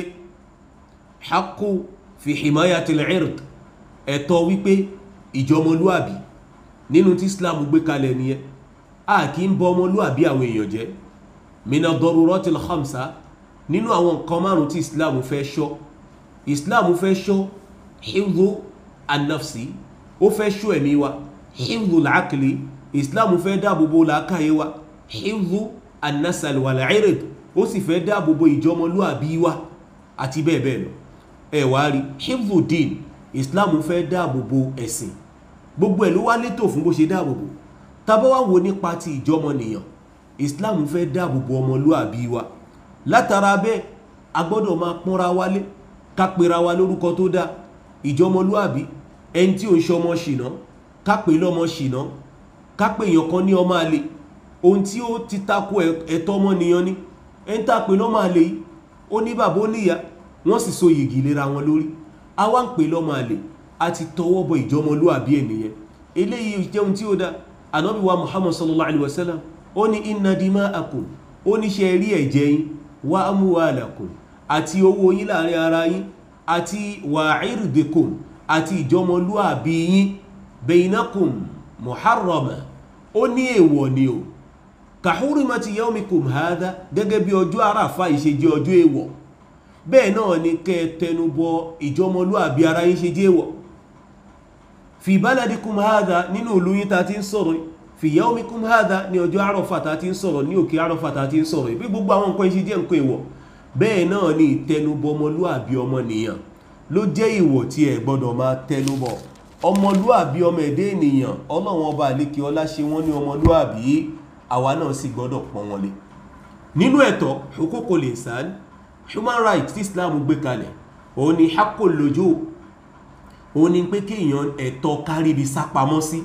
haqqu fi himayatil ird ẹ̀tọ́ wípé ìjọmọlúàbí nínú tí Islam gbé kalẹ̀ nìyẹn a kì í bọ ọmọlúàbí àwọn èèyàn jẹ́ mina daruratil khamsa nínú àwọn nǹkan márùn tí Islam fẹ́ ṣọ́ Islam fẹ́ ṣọ́ hifdhu an-nafsi ó fẹ́ ṣọ́ ẹ̀mí wa hifdhu al-aqli Islam fẹ́ dáàbòbò làákàyè wa hifdhu an-nasal wal-ird ó sì fẹ́ dáàbòbò ìjọmọlúàbí wa àti bẹ́ẹ̀ bẹ́ẹ̀ lọ ẹ wá rí hifdhu din Islam fẹ́ dáàbòbò ẹ̀sìn gbogbo ẹ̀ ló wá létò fún bó ṣe dáàbòbò tàbá wá wo nípa ti ìjọmọnìyàn Islam fẹ́ dáàbòbò ọmọlúàbí wa látara bẹ́ẹ̀ a gbọ́dọ̀ máa pọ́nra wálé ká pera wa lórúkọ tó dáa ìjọmọlúàbí ẹni tí ò ń ṣọmọ ṣìnà ká pè lọ́mọ ṣìnà ká pè èèyàn kan ní ọmọ àlè ohun tí ó ti tako ẹ̀tọ́ ọmọnìyàn ni ẹni tá a pè lọ́mọ àlè yìí ó ní bàbá ó níyà wọ́n sì so yìgì lera wọn lórí a wá ń pè lọ́mọ àlè a ti tọwọ́ bọ ìjọmọlúàbí ènìyàn eléyìí jẹun tí ó dá ànábì wa muhammad sallallahu alaihi wasallam ó ní inna dima'akum ó ní ṣe rí ẹ̀jẹ̀ yín wa amwalakum àti owó yín láàrin ara yín àti wa irdikum àti ìjọmọlúàbí yín bainakum muharrama ó ní èèwọ̀ ni o ka hurmati yawmikum hadha gẹ́gẹ́ bí ọjọ́ àràfà ìṣe jẹ́ ọjọ́ èèwọ̀ bẹ́ẹ̀ náà ni kẹ́ tẹnubọ ìjọmọlúàbí ara yín ṣe jẹ́ èèwọ̀ fi baladikum hadha nínú ìlú yín ta ti ń sọ̀rọ̀ fi yawmikum hadha ní ọjọ́ àrọ̀fà ta ti ń sọ̀rọ̀ ní òkè àrọ̀fà ta ti ń sọ̀rọ̀ ìbí gbogbo àwọn nǹkan iṣẹ́ jẹ́ nǹkan ìwọ̀ bẹ́ẹ̀ náà ni ìtẹnubọ ọmọlúàbí ọmọnìyàn ló jẹ́ ìwọ̀ tí ẹ gbọ́dọ̀ máa tẹnubọ ọmọlúàbí ọmọ ẹ̀dẹ́ ènìyàn ọlọ́run ọba àlékè ọlá ṣe wọ́n ní ọmọlúàbí àwa náà sì gbọ́dọ̀ pọ́n wọn lé nínú ẹ̀tọ́ huququl insan human rights tí islam gbé kalẹ̀ òun ni haqqul lujuu òun ni pé kéèyàn ẹ̀tọ́ káríbi sápamọ́ sí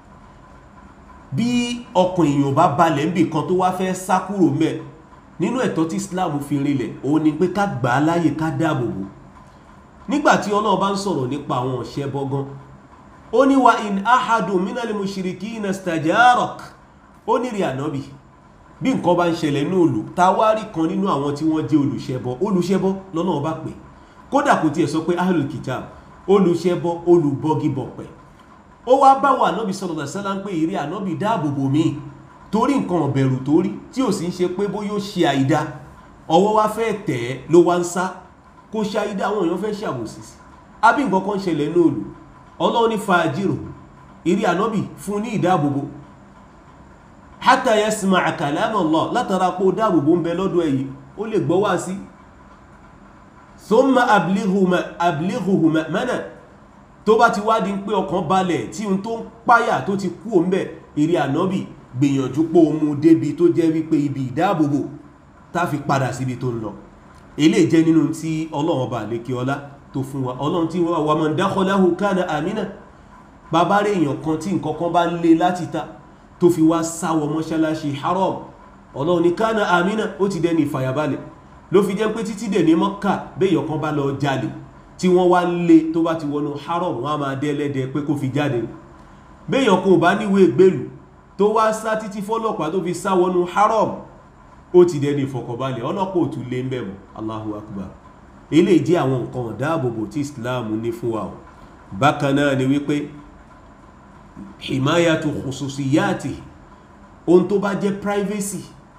bí ọkàn èèyàn bá balẹ̀ níbì kan tó wá fẹ́ sá kúrò mẹ́ nínú ẹ̀tọ́ tí islam fi rinlẹ̀ òun ni pé ká gbà á láyè ká dáàbò bò nígbàtí ọlọ́run bá ń sọ̀rọ̀ nípa àwọn ọ̀ṣẹ́ bọ́gán ó ní wa in ahadun minal mushrikina istajarak ó ní rí ànábì bí nǹkan bá ń ṣẹlẹ̀ ní òlù ta wá rí kan nínú àwọn tí wọ́n jẹ́ olùṣẹbọ olùṣẹbọ lọ́nà ọba pè kódà kò tiẹ̀ sọ pé ahlul kitab olùṣẹbọ olùbọgibọ̀pẹ̀ ó wá bá wà ànábì sallallahu alaihi wasallam ń pè ìrí ànábì dáàbòbò mi torí nǹkan ọ̀bẹ̀rù torí tí ò sì ń ṣe pé bóyá ó ṣe àìdá ọwọ́ wá fẹ́ tẹ̀ ẹ́ ló wá ń sá kó ṣe àìdá àwọn èèyàn fẹ́ ṣàbòsí sí àbí nǹkan kan ṣẹlẹ̀ ní òlù ọlọ́run ní fàájìrò ìrí ànábì fún ní ìdáàbòbò hatta yasma'a kalam Allah látara pé ó dáàbòbò ń bẹ lọ́dọ̀ èyí ó lè gbọ́ wá sí thumma ablighuhu ma'mana tó bá ti wá di pé ọkàn balẹ̀ tí n tó ń páyà tó ti kú òun bẹ̀ ìrí ànábì gbìyànjú pé ó mú débi tó jẹ́ wípé ibi ìdáàbòbò tá fi padà síbi tó ń lọ ilé jẹ́ nínú tí ọlọ́run bá lè kí ọlá tó fún wa ọlọ́run tí wọ́n wà man dakhalahu kana amina bàbá rẹ̀ èèyàn kan tí nǹkan kan bá lé láti ta tó fi wá sáwọ mọ́ṣáláṣí haram ọlọ́run ní kana amina ó ti dẹni ìfàyàbalẹ̀ ló fi jẹ́ pé títí dẹ̀ ní mọ́kà béèyàn kan bá lọ jalè tí wọ́n wá lé tó bá ti wọnú haram wọ́n á máa dẹ́lẹ́dẹ́ pé kó fi jáde béèyàn kan ò bá níwèé gbèlú tó wá sá títí fọ́lọ́pàá tó fi sá wọnú haram ó ti dẹni ìfọ̀kànbalẹ̀ ọlọ́pàá ò tún lé ń bẹ̀mù Allahu akbar ilé jẹ́ àwọn nǹkan ọ̀dáàbòbò tí Islam ní fún wa ọ̀ bákan náà ni wípé himayatu khususiyati ohun tó bá jẹ́ privacy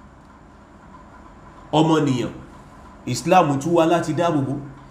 ọmọnìyàn Islam tún wá láti dáàbòbò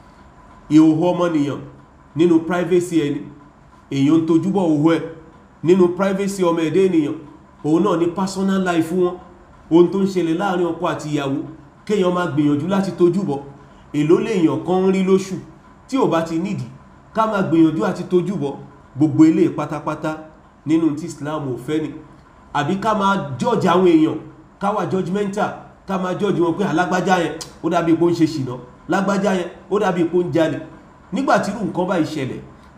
ìhòhò ọmọnìyàn nínú privacy ẹni èyàn tó júbọ̀ òhò ẹ̀ nínú privacy ọmọ ẹ̀dẹ́ ènìyàn òun náà ní personal life wọn ohun tó ń ṣẹlẹ̀ láàrin ọkọ àti ìyàwó kéèyàn máa gbìyànjú láti tójúbọ̀ èló lèèyàn kan ń rí lóṣù tí ò bá ti nídìí ká máa gbìyànjú àti tójúbọ̀ gbogbo ilé pátápátá nínú tí Islam ò fẹ́ ni àbí ká máa judge àwọn èèyàn ká wà judgmental ká máa judge wọn pé alágbájá yẹn ó dàbí pé ó ń ṣe ṣìnà lágbájá yẹn ó dàbí pé ó ń jalè nígbàtí irú nǹkan bá ìṣẹ̀lẹ̀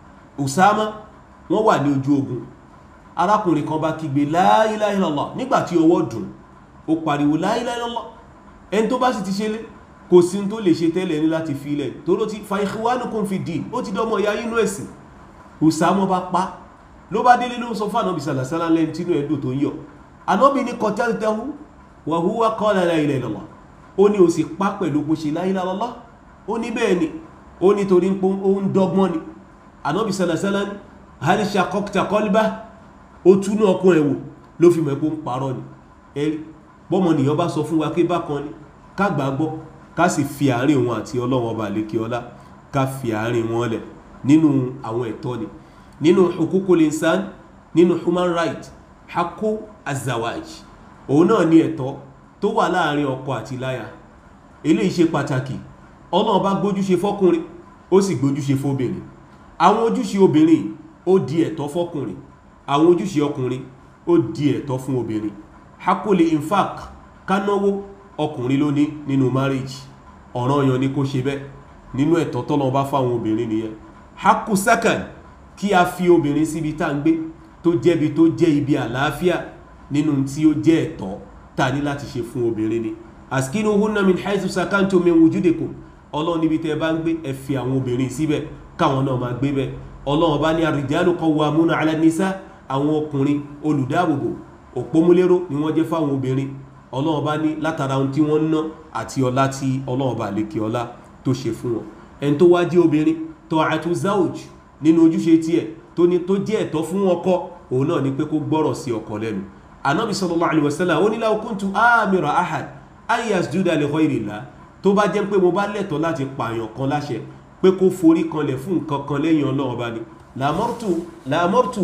Usama wọ́n wà ní ojú ogun arákùnrin kan bá kígbe la ilaha illallah nígbàtí ọwọ́ dùn ó pariwo la ilaha illallah ẹni tó bá sì ti ṣe lé kò sí tó lè ṣe tẹ́lẹ̀ ní láti fi ilẹ̀ tó ló ti fa ikhwanukum fi din ó ti dọ́mọ ìyá inú ẹ̀sìn Usama bá pa ló bá délé ló ń sọ fún ànábì sàlàsálà lẹ́ni tínú ẹ̀dùn tó ń yọ ànábì ní qataltahu wa huwa qala la ilaha illallah ó ní ó sì pa pẹ̀lú bó ṣe la ilaha illallah ó ní bẹ́ẹ̀ ni ó ní torí pé ó ń dọ́gbọ́n ni ànábì sàlàsálà ní hal shaqqaqta qalbah ó túnú ọkùn ẹ̀wò ló fi mọ̀ pé ó ń parọ́ ni ẹ̀rí bọ́mọ nìyàn bá sọ fún wa pé bákan ni ká gbàgbọ́ ká sì fi àárín òun àti ọlọ́wọ́n ọba àlékè ọlá ká fi àárín wọn lẹ̀ nínú àwọn ẹ̀tọ́ ni nínú hukukul insan nínú human right hakku azawaj òun náà ní ẹ̀tọ́ tó wà láàrin ọkọ àti láya eléyìí ṣe pàtàkì ọlọ́run bá gbójúṣe fọ́kùnrin ó sì gbójúṣe fóbìnrin àwọn ojúṣe obìnrin ó di ẹ̀tọ́ fọ́kùnrin àwọn ojúṣe ọkùnrin ó di ẹ̀tọ́ fún obìnrin hakuli infaq kánáwó ọkùnrin ló ní nínú marriage ọ̀ranyàn ni kó ṣe bẹ́ẹ̀ nínú ẹ̀tọ́ tọ́lọ́ bá fáwọn obìnrin nìyẹn haku second kí a fi obìnrin síbi tá ń gbé tó jẹ́bi tó jẹ́ ibi àlàáfíà nínú tí ó jẹ́ ẹ̀tọ́ ta ní láti ṣe fún obìnrin ni askinuhunna min haythu sakantum min wujudikum ọlọ́run níbi tẹ́ bá ń gbé ẹ fi àwọn obìnrin síbẹ̀ káwọn náà máa gbé bẹ́ẹ̀ ọlọ́run bá ní ar-rijalu qawwamuna 'ala an-nisa àwọn ọkùnrin olùdáàbòbò òpómúlérò ni wọ́n jẹ́ fáwọn obìnrin ọlọ́run bá ní látara ohun tí wọ́n ń ná àti ọlá tí ọlọ́run bá lékè ọlá tó ṣe fún wọn ẹni tó wá jẹ́ obìnrin ta'atu zawj nínú ojúṣe tiẹ̀ tó ní tó jẹ́ ẹ̀tọ́ fún ọkọ òun náà ni pé kó gbọ́rọ̀ sí ọkọ lẹ́nu anabi sallallahu alaihi wasallam ó ní law kuntu amira ahad an yasjuda li ghayrillah tó bá jẹ́ pé mo bá lẹ́tọ̀ọ́ láti pààyàn kan láṣẹ pé kó forí kanlẹ̀ fún nǹkan kan lẹ́yìn ọlọ́run bá ní làmọ́rtù làmọ́rtù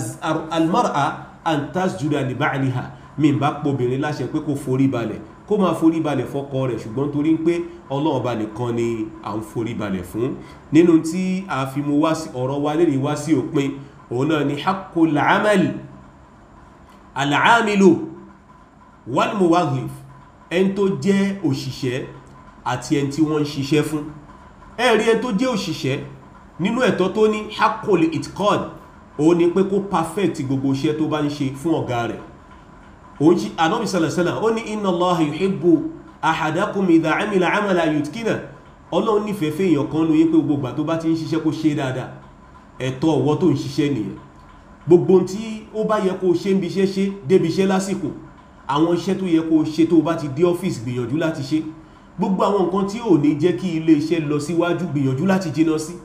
almar'a an tasjuda li ba'liha mi bá pọ̀bìnrin láṣẹ pé kó forí balẹ̀ kó máa forí balẹ̀ fọ́kọ rẹ̀ ṣùgbọ́n torí pé ọlọ́run bá nìkan ni à ń forí balẹ̀ fún nínú tí a fi mú ọ̀rọ̀ wa lè ní wá sí òpin òun náà ni haqqul amal al-amilu wal muwadhif ẹni tó jẹ́ òṣìṣẹ́ àti ẹni tí wọ́n ń ṣiṣẹ́ fún ẹ̀rí ẹni tó jẹ́ òṣìṣẹ́ nínú ẹ̀tọ́ tó ní haqqul itqan òun ni pé kó perfect gbogbo iṣẹ́ tó bá ń ṣe fún ọ̀gá rẹ̀ òun jí anábi sàlẹ̀sẹ́là ó ní inna Allaha yuhibbu ahadakum idha amila amala yutkina ọlọ́run nífẹ̀ẹ́ fẹ́ èèyàn kan lóye pé gbogbo ìgbà tó bá ti ń ṣiṣẹ́ kó ṣe dáadáa ẹ̀tọ́ ọwọ́ tó ń ṣiṣẹ́ nìyẹn gbogbo tí ó bá yẹ kó ṣe ń bi iṣẹ́ ṣe débi iṣẹ́ lásìkò àwọn iṣẹ́ tó yẹ kó ṣe tó bá ti dé ọ́fíìsì gbìyànjú láti ṣe gbogbo àwọn nǹkan tí ò ní jẹ́ kí ilé iṣẹ́ lọ síwájú gbìyànjú láti jìnnà sí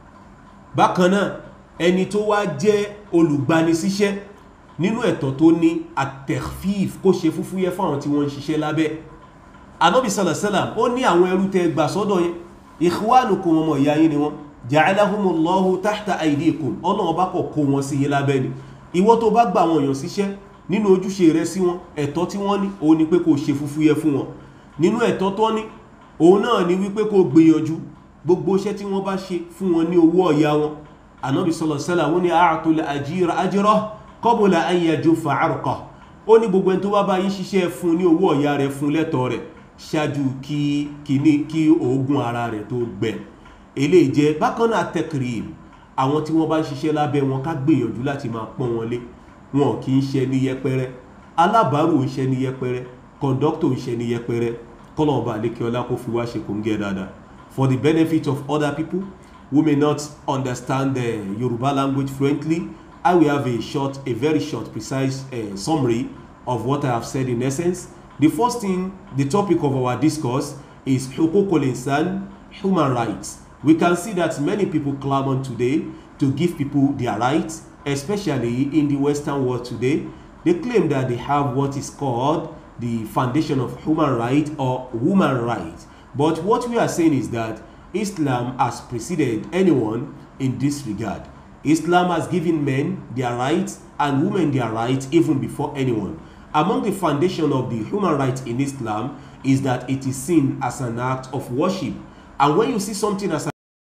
bákan náà ẹni tó wá jẹ́ olùgbanisíṣẹ́ nínú ẹ̀tọ́ tó ní àtẹ̀fíf kó ṣe fúfúyẹ́ fáwọn tí wọ́n ń ṣiṣẹ́ lábẹ́ anábì sàlàsàlàm ó ní àwọn ẹrú tẹ gbà sọ́dọ̀ yẹn ikhwanukum ọmọ ìyá yín ni wọ́n ja'alahumullahu tahta aydikum ọlọ́run bá kọ̀ kó wọn sí yín lábẹ́ ni ìwọ tó bá gba àwọn èèyàn síṣẹ́ nínú ojúṣe rẹ sí wọn ẹ̀tọ́ tí wọ́n ní òun ni pé kó ṣe fúfúyẹ́ fún wọn nínú ẹ̀tọ́ tó ní òun náà ni wípé kó gbìyànjú gbogbo iṣẹ́ tí wọ́n bá ṣe fún wọn ní owó ọ̀yà wọn anábì sàlàsàlàm ó ní a'tul ajira ajrahu qabla an yajufa 'arqahu ó ní gbogbo ẹni tó bá bá yín ṣiṣẹ́ fún ní owó ọ̀yà rẹ̀ fún lẹ́tọ̀ọ́ rẹ̀ ṣáájú kí kíní kí oògùn ara rẹ̀ tó gbẹ eléyìí jẹ́ bákan náà tẹkìrìm àwọn tí wọ́n bá ń ṣiṣẹ́ lábẹ́ wọn ká gbìyànjú láti máa pọ́n wọn lé wọn kì í ṣe ní yẹpẹrẹ alábàárù ń ṣe ní yẹpẹrẹ kọ̀ǹdọ́kítọ̀ ń ṣe ní yẹpẹrẹ kọ́lọ̀ọ̀bà àlékẹ́ọ́lá kó fi wá ṣe kò ń gẹ́ dáadáa for the benefit of other people who may not understand the Yoruba language fluently I will have a short a very short precise uh, summary of what I have said in essence The first thing, the topic of our discourse is hukukul insan, human rights. We can see that many people clamor today to give people their rights, especially in the Western world today. They claim that they have what is called the foundation of human right or woman right. But what we are saying is that Islam has preceded anyone in this regard. Islam has given men their rights and women their rights even before anyone. Among the foundation of the human rights in Islam is that it is seen as an act of worship. And when you see something as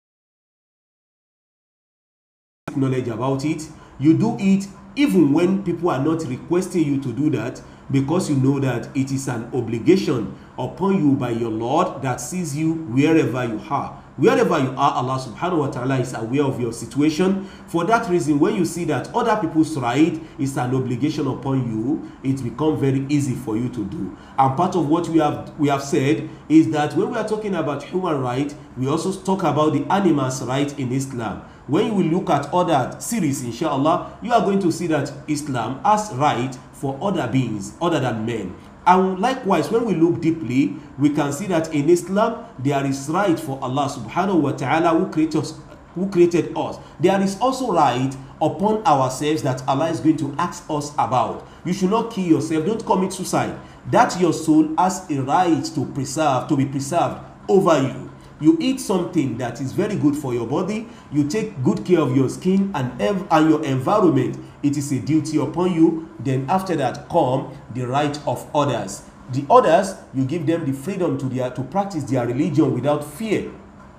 a knowledge about it, you do it even when people are not requesting you to do that because you know that it is an obligation upon you by your Lord that sees you wherever you are. Wherever you are, Allah subhanahu wa ta'ala is aware of your situation. For that reason, when you see that other people's right is an obligation upon you, it becomes very easy for you to do. And part of what we have we have said is that when we are talking about human right, we also talk about the animals' right in Islam. When you will look at other series, inshallah, you are going to see that Islam has right for other beings other than men. And likewise, when we look deeply, we can see that in Islam, there is right for Allah subhanahu wa ta'ala who created us, who created us. There is also right upon ourselves that Allah is going to ask us about. You should not kill yourself. Don't commit suicide. That your soul has a right to preserve, to be preserved over you. You eat something that is very good for your body. You take good care of your skin and, ev- and your environment. It is a duty upon you. Then after that come the right of others. The others, you give them the freedom to their to practice their religion without fear.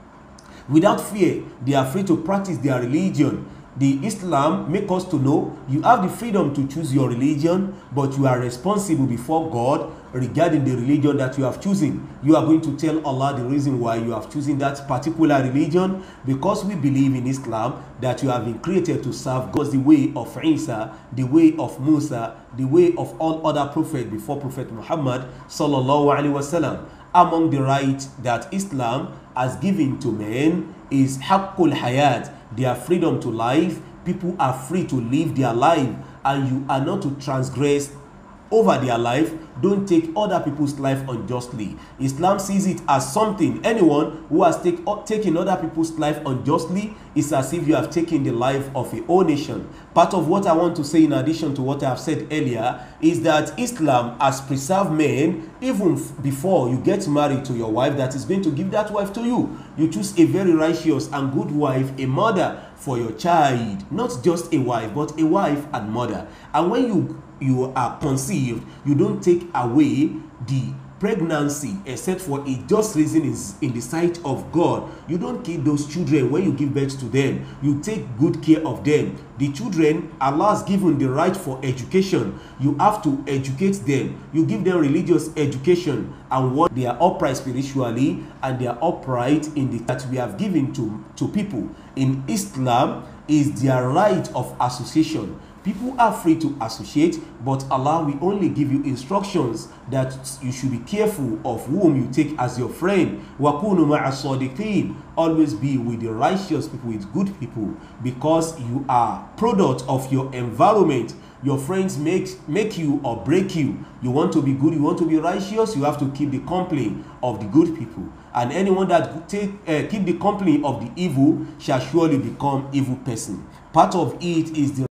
Without fear, they are free to practice their religion. The Islam make us to know you have the freedom to choose your religion, but you are responsible before God regarding the religion that you have chosen. You are going to tell Allah the reason why you have chosen that particular religion because we believe in Islam that you have been created to serve God the way of Isa, the way of Musa, the way of all other prophets before Prophet Muhammad sallallahu alaihi wasallam. Among the rights that Islam has given to men is haqqul hayat, their freedom to life. People are free to live their life and you are not to transgress over their life don't take other people's life unjustly islam sees it as something anyone who has take, taken other people's life unjustly is as if you have taken the life of a whole nation part of what i want to say in addition to what i have said earlier is that islam has preserved men even before you get married to your wife that is going to give that wife to you you choose a very righteous and good wife a mother for your child not just a wife but a wife and mother and when you you are conceived you don't take away the pregnancy except for a just reason is in the sight of God. You don't kill those children when you give birth to them. You take good care of them. The children, Allah has given the right for education. You have to educate them. You give them religious education and what they are upright spiritually and they are upright in the that we have given to, to people. In Islam is their right of association people are free to associate but allah will only give you instructions that you should be careful of whom you take as your friend wakunu ma'asodiqin always be with the righteous people with good people because you are product of your environment your friends make make you or break you you want to be good you want to be righteous you have to keep the company of the good people and anyone that take uh, keep the company of the evil shall surely become evil person part of it is the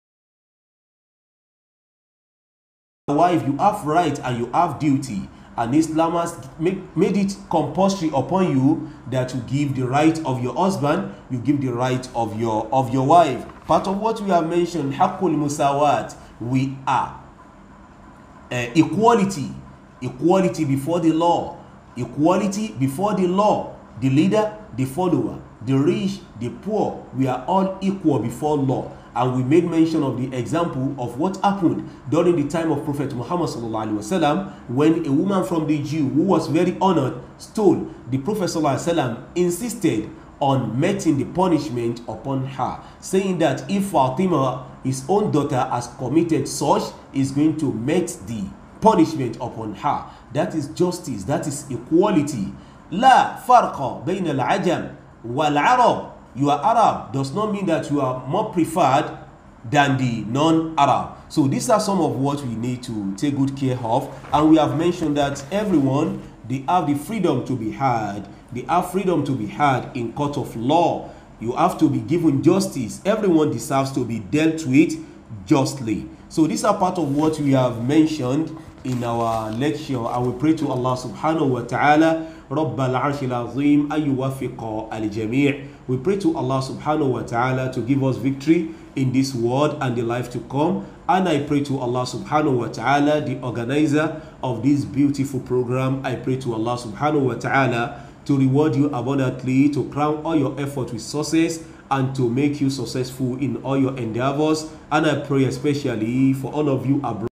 wife you have right and you have duty and islam has make, made it compulsory upon you that you give the right of your husband you give the right of your of your wife part of what we have mentioned hakul musawat we are uh, equality equality before the law equality before the law the leader the follower the rich the poor we are all equal before law and we made mention of the example of what happened during the time of prophet muhammad sallallahu alaihi wasallam when a woman from the jew who was very honored stole the prophet sallallahu alaihi wasallam insisted on meting the punishment upon her saying that if fatima his own daughter has committed such is going to meet the punishment upon her that is justice that is equality la farqa bayna al-ajam wal-arab you are arab does not mean that you are more preferred than the non-arab so these are some of what we need to take good care of and we have mentioned that everyone they have the freedom to be heard they have freedom to be heard in court of law you have to be given justice everyone deserves to be dealt with justly so these are part of what we have mentioned in our lecture and we pray to allah subhanahu wa ta'ala رب العرش العظيم أن يوفق الجميع we pray to Allah subhanahu wa ta'ala to give us victory in this world and the life to come and I pray to Allah subhanahu wa ta'ala the organizer of this beautiful program I pray to Allah subhanahu wa ta'ala to reward you abundantly to crown all your effort with success and to make you successful in all your endeavors and I pray especially for all of you abroad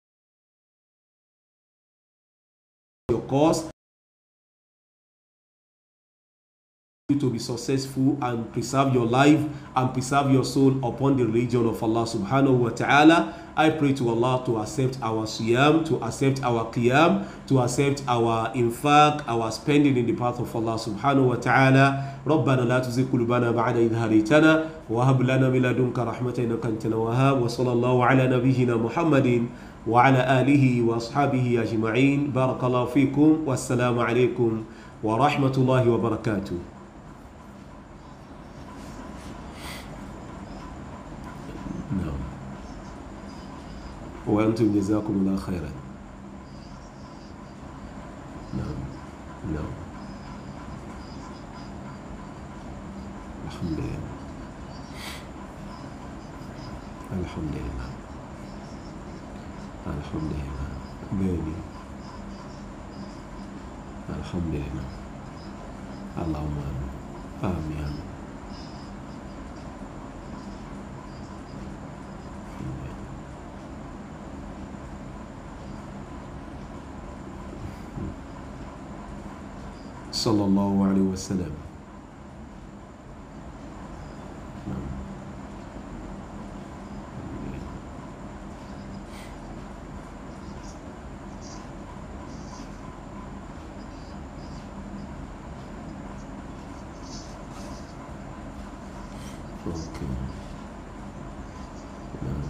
your cause you to be successful and preserve your life and preserve your soul upon the religion of Allah subhanahu wa ta'ala. I pray to Allah to accept our siyam, to accept our qiyam, to accept our infaq, our spending in the path of Allah subhanahu wa ta'ala. ربنا لا تزغ قلوبنا بعد إذ هديتنا وهب لنا من لدنك رحمة إنك أنت الوهاب وصلى الله على نبينا محمد وعلى آله وأصحابه أجمعين بارك الله فيكم والسلام عليكم ورحمة الله وبركاته نعم وأنتم جزاكم الله خيرا نعم نعم الحمد لله الحمد لله الحمد لله بيني الحمد لله اللهم آمين آمين صلى الله عليه وسلم Okay. نعم.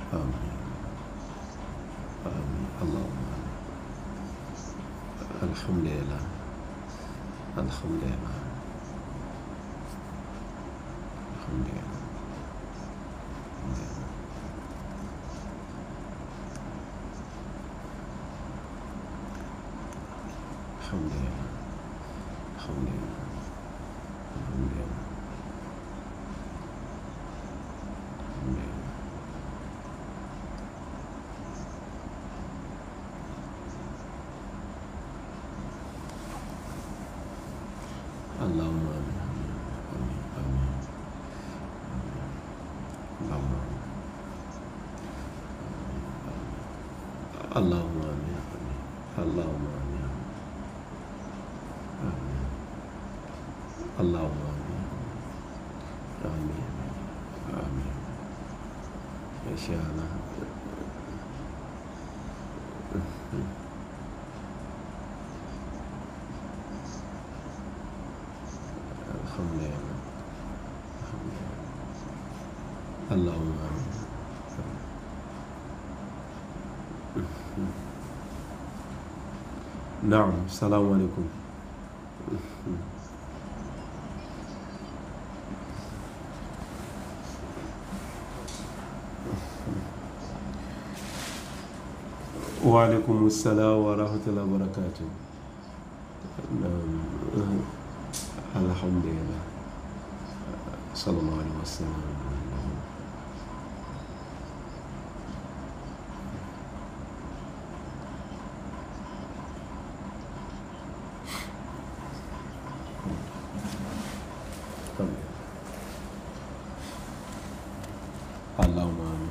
آمين آمين اللهم آمين الحمد لله الحمد لله الحمد لله الحمد لله الحمد لله الحمد لله الحمد لله اللهم آمين آمين آمين اللهم آمين اللهم آمين آمين اللهم آمين آمين اللهم آمين آمين آمين إن شاء الله الحمد لله الحمد لله اللهم آمين نعم السلام عليكم وعليكم السلام ورحمة الله وبركاته نعم الحمد لله صلى الله عليه وسلم اللهم آمين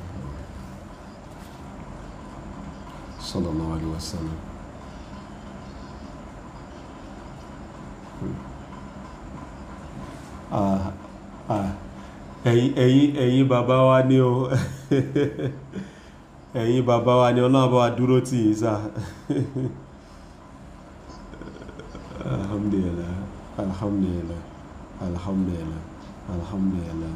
صلى الله عليه وسلم ah ah ẹ̀yin ẹ̀yin ẹ̀yin bàbá wa ni o ẹ̀yin bàbá wa ni ọlọ́run bá wa dúró tì yín sá alhamdulillah alhamdulillah alhamdulillah alhamdulillah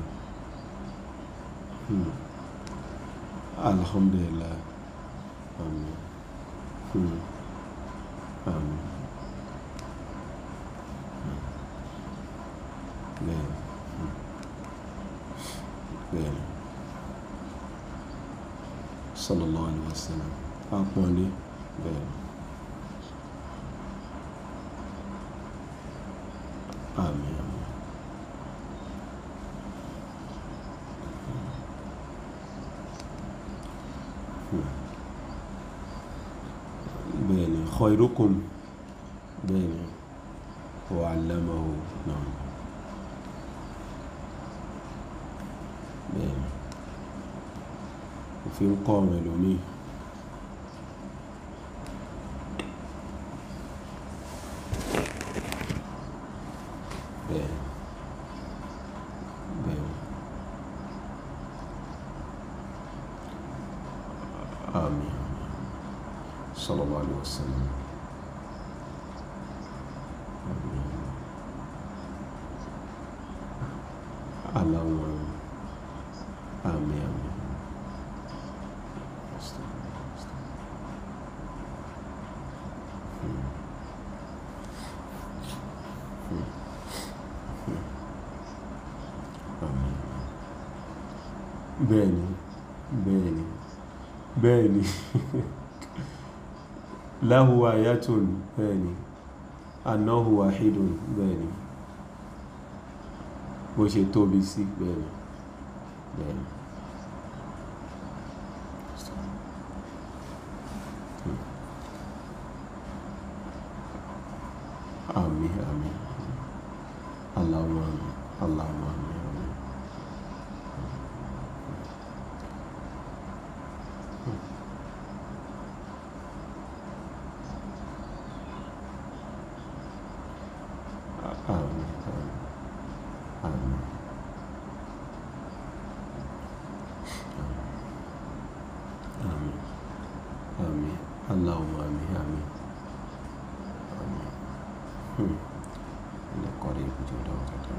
hmm. alhamdulillah amin hmm. amin bẹ́ẹ̀ bẹ́ẹ̀ sallallahu alaihi wasallam àpọ́nlé bẹ́ẹ̀ àmín àmín bẹ́ẹ̀ ni khairukum bẹ́ẹ̀ ni wa 'allamahu náà bẹ́ẹ̀ ni òfin ń kọ́ ọ̀rọ̀ ẹlòmíì bẹ́ẹ̀ bẹ́ẹ̀ àmín sallallahu alaihi wasallam àmín Allahumma àmín àmín bẹ́ẹ̀ni bẹ́ẹ̀ni bẹ́ẹ̀ni lahu ayatun bẹ́ẹ̀ni annahu wahidun bẹ́ẹ̀ni bó ṣe tóbi sí bẹ́ẹ̀ni bẹ́ẹ̀ni àmín àmín Allahumma àmín Allahumma àmín àmín Amin. Amin. Amin. Amin. Allahumma amin. Amin. Amin. Hmm. Ini qarib jodoh kata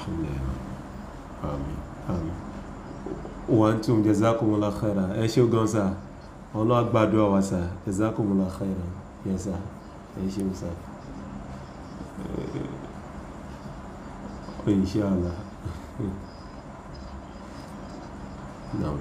alhamdulillah àmín àmín wa antum jazakumullah khairan ẹ ṣé gan sa ọlọ́ àgbàdo àwà sa jazakumullah khairan yẹ sa ẹ ṣé sa inshallah naam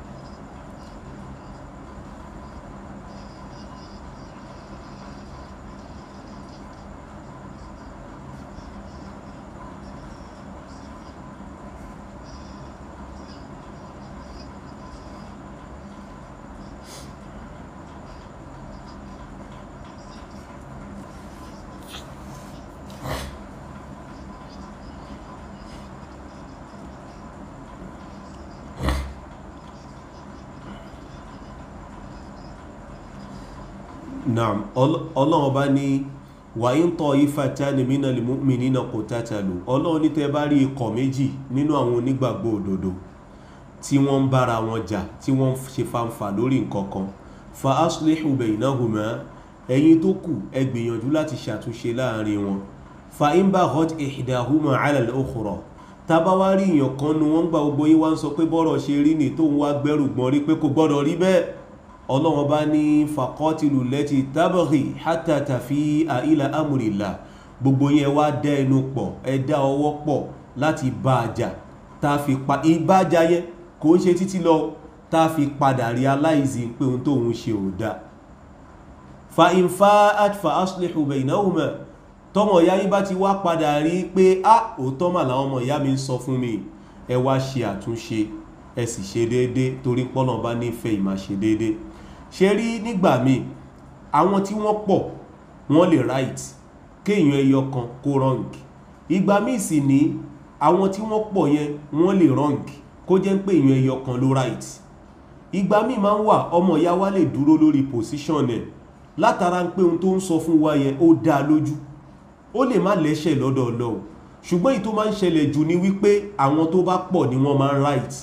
naam ọlọ́run bá ní wà ń tọ́ ifatani minal mu'minina qatatalu ọlọ́run ní tẹ́ bá rí ikọ̀ méjì nínú àwọn onígbàgbọ́ òdodo tí wọ́n ń bára wọn jà tí wọ́n ṣe fanfà lórí nǹkan kan fa aslihu baynahuma ẹ̀yin tó kù ẹ gbìyànjú láti ṣàtúnṣe láàrin wọn fa in baghat ihdahuma ala al-ukhra tábá wá rí èèyàn kan nu wọ́n gbà gbogbo yín wá ń sọ pé bọ́rọ̀ ṣe rí ni tóun wá gbẹ́rù gbọ́n rí pé kò gbọ́dọ̀ rí bẹ́ẹ̀ ọlọ́wọ́n bá ní fàkọ́tìlù lẹ́tì tábàrì hátàtà fi àìlà amúrìlà gbogbo yẹn wá dá ẹnu pọ̀ ẹ dá ọwọ́ pọ̀ láti bá a jà tá a fi pa ìbájà yẹn kò ń ṣe títí lọ tá a fi padà realize pé ohun tóun ṣe ò dáa fa ìfá àtfà aslihu baynahuma tọmọ ìyá yín bá ti wá padà rí pé a òótọ́ mà làwọn ọmọ ìyá mi ń sọ fún mi ẹ wá ṣe àtúnṣe ẹ sì ṣe déédéé torí pọ́nà bá nífẹ̀ẹ́ ìmá ṣe déédéé ṣe rí nígbà míì àwọn tí wọ́n pọ̀ wọ́n lè right kéèyàn ẹyọ kan kó wrong ìgbà míì sì ní àwọn tí wọ́n pọ̀ yẹn wọ́n lè wrong kó jẹ́ pé èèyàn ẹyọ kan ló right ìgbà míì máa ń wà ọmọ ìyá wa lè dúró lórí position ẹ̀ látara pé ohun tó ń sọ fún wa yẹn ó dá lójú ó lè má lẹ́ṣẹ̀ lọ́dọ̀ Ọlọ́run ṣùgbọ́n èyí tó máa ń ṣẹlẹ̀ jù ni wípé àwọn tó bá pọ̀ ni wọ́n máa ń right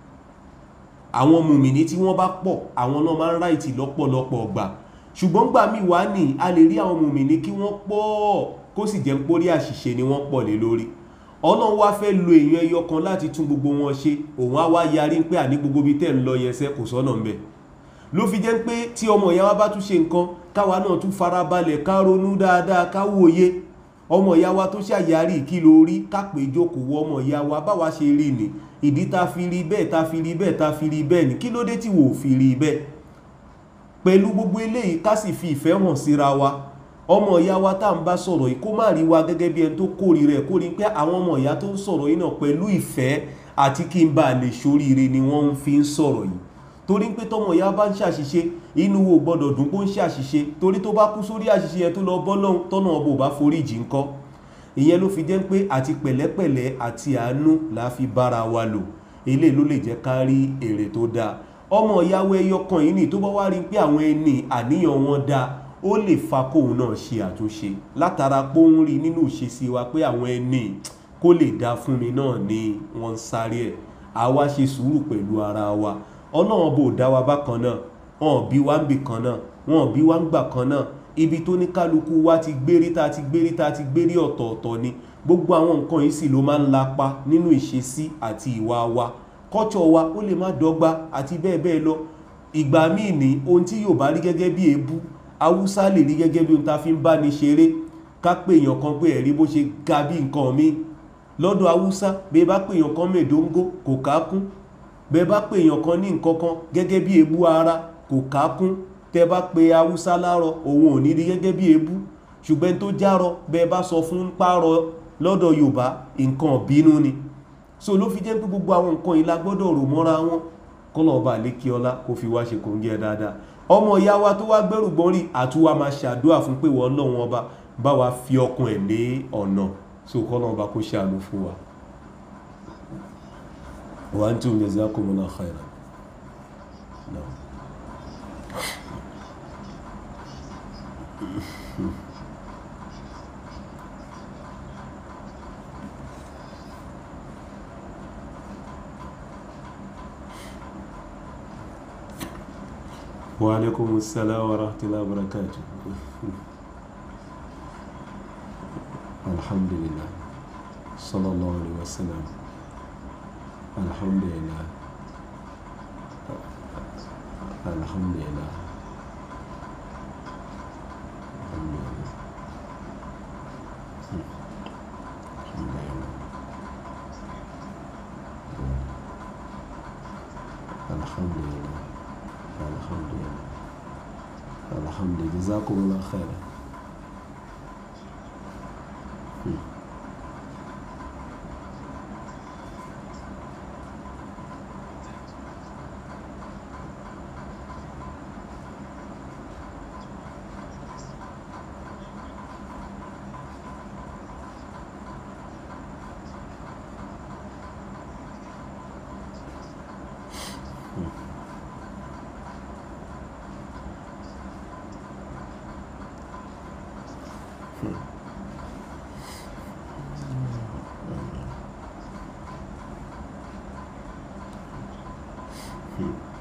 àwọn mùmìnì tí wọ́n bá pọ̀ àwọn náà máa ń ráìtì lọ́pọ̀lọpọ̀ ọgbà ṣùgbọ́n gbà mí wá ní a lè rí àwọn mùmìnì kí wọ́n pọ̀ kó sì jẹ́ pórí àṣìṣe ni wọ́n pọ̀ lé lórí ọlọ́run wá fẹ́ lo èèyàn ẹyọ kan láti tún gbogbo wọn ṣe òun á wá yarí pé àní gbogbo ibi tẹ́ ń lọ yẹn sẹ́ kò sọ́nà ń bẹ̀ ló fi jẹ́ pé tí ọmọ ìyá wa bá tún ṣe nǹkan káwa náà tún farabalẹ̀ ká ronú dáadáa ká wòye ọmọ ìyá wa tó ṣàyàrí kí ló rí ká pè jókòó ọmọ ìyá wa báwa ṣe rí ni ìdí ta fi rí bẹ́ẹ̀ ta fi rí bẹ́ẹ̀ ta fi rí bẹ́ẹ̀ ni kí ló dé tí wò fi rí bẹ́ẹ̀ pẹ̀lú gbogbo eléyìí ká sì fi ìfẹ́ hàn síra wa ọmọ ìyá wa tá à ń bá sọ̀rọ̀ yìí kó má rí wa gẹ́gẹ́ bí ẹni tó kórìíra ẹ̀ kó rí pé àwọn ọmọ ìyá tó ń sọ̀rọ̀ yìí náà pẹ̀lú ìfẹ́ àti kí n bá lè ṣoríire ni wọ́n fi ń sọ̀rọ̀ yìí torí pé tọmọ ìyá bá ń ṣàṣìṣe inú wo gbọ́dọ̀ dùn pé ó ń ṣàṣìṣe torí tó bá kú sórí àṣìṣe yẹn tó lọ bọ́ lọ́hùn tọ́nà ọbọ̀ ò bá foríjì ńkọ́ ìyẹn ló fi jẹ́ pé àti pẹ̀lẹ́pẹ̀lẹ́ àti àánú la fi bára wa lò eléyìí ló lè jẹ́ ká rí èrè tó dáa ọmọ ìyàwó ẹyọ kan yìí ni tó bá wá rí pé àwọn ẹni àníyàn wọn dáa ó lè fa kóun náà ṣe àtúnṣe látara pé ó ń rí nínú ìṣesí wa pé àwọn ẹni kó lè dá fún mi náà ni wọ́n ń sáré ẹ̀ àwa ṣe sùúrù pẹ̀lú ara wa ọlọ́run bò dá wa bákan náà wọn bí wá ń bì kan náà wọn bí wá ń gbà kan náà ibi tó ní kálukú wa ti gbérí tá ti gbérí tá ti gbérí ọ̀tọ̀ọ̀tọ̀ ni gbogbo àwọn nǹkan yìí sì ló máa ń lapa nínú ìṣesí àti ìwà wa kọ́tsọ̀ wa ó lè má dọ́gba àti bẹ́ẹ̀ bẹ́ẹ̀ lọ ìgbà míì ní ohun tí yóò bá rí gẹ́gẹ́ bí èébú haúsá lè rí gẹ́gẹ́ bí ohun tá a fi ń bá ní ṣeré ká pé èèyàn kan pé ẹ̀rí bó ṣe ga bí nǹkan mi lọ́dọ̀ haúsá bẹ́ẹ̀ bá pé èèyàn kan mèdóńgó kò kákún bẹ́ẹ̀ bá pé èèyàn kan ní nǹkan kan gẹ́gẹ́ bí èébú ara kò kákún tẹ́ bá pe haúsá lárọ òun ò ní rí gẹ́gẹ́ bí èébú ṣùgbọ́n tó járọ bẹ́ẹ̀ bá sọ fún párọ lọ́dọ̀ yorùbá nǹkan bínú ni so ló fi jẹ́ pé gbogbo àwọn nǹkan yìí la gbọ́dọ̀ rò mọ́ra wọn kọ́nà ọba àlékí ọlá kó fi wá ṣe kòńgẹ́ dáadáa ọmọ ìyá wa tó wá gbẹ́rù gbọ́n rí àtúwà máa ṣàdúrà fún pé wọ́n lọ́wọ́n ọba bá wa fi ọkàn ẹ̀ lé ọ̀nà so kọ́nà ọba kó ṣàánú fún wa. wa antum jazakumullahu khairan. No. وعليكم السلام ورحمة الله وبركاته الحمد لله sallallahu alaihi wasallam alhamdulillah alhamdulillah alhamdulillah Hmm. alhamdulillah alhamdulillah alhamdulillah alhamdulillah jazakumullah khairan Hmm. Hmm.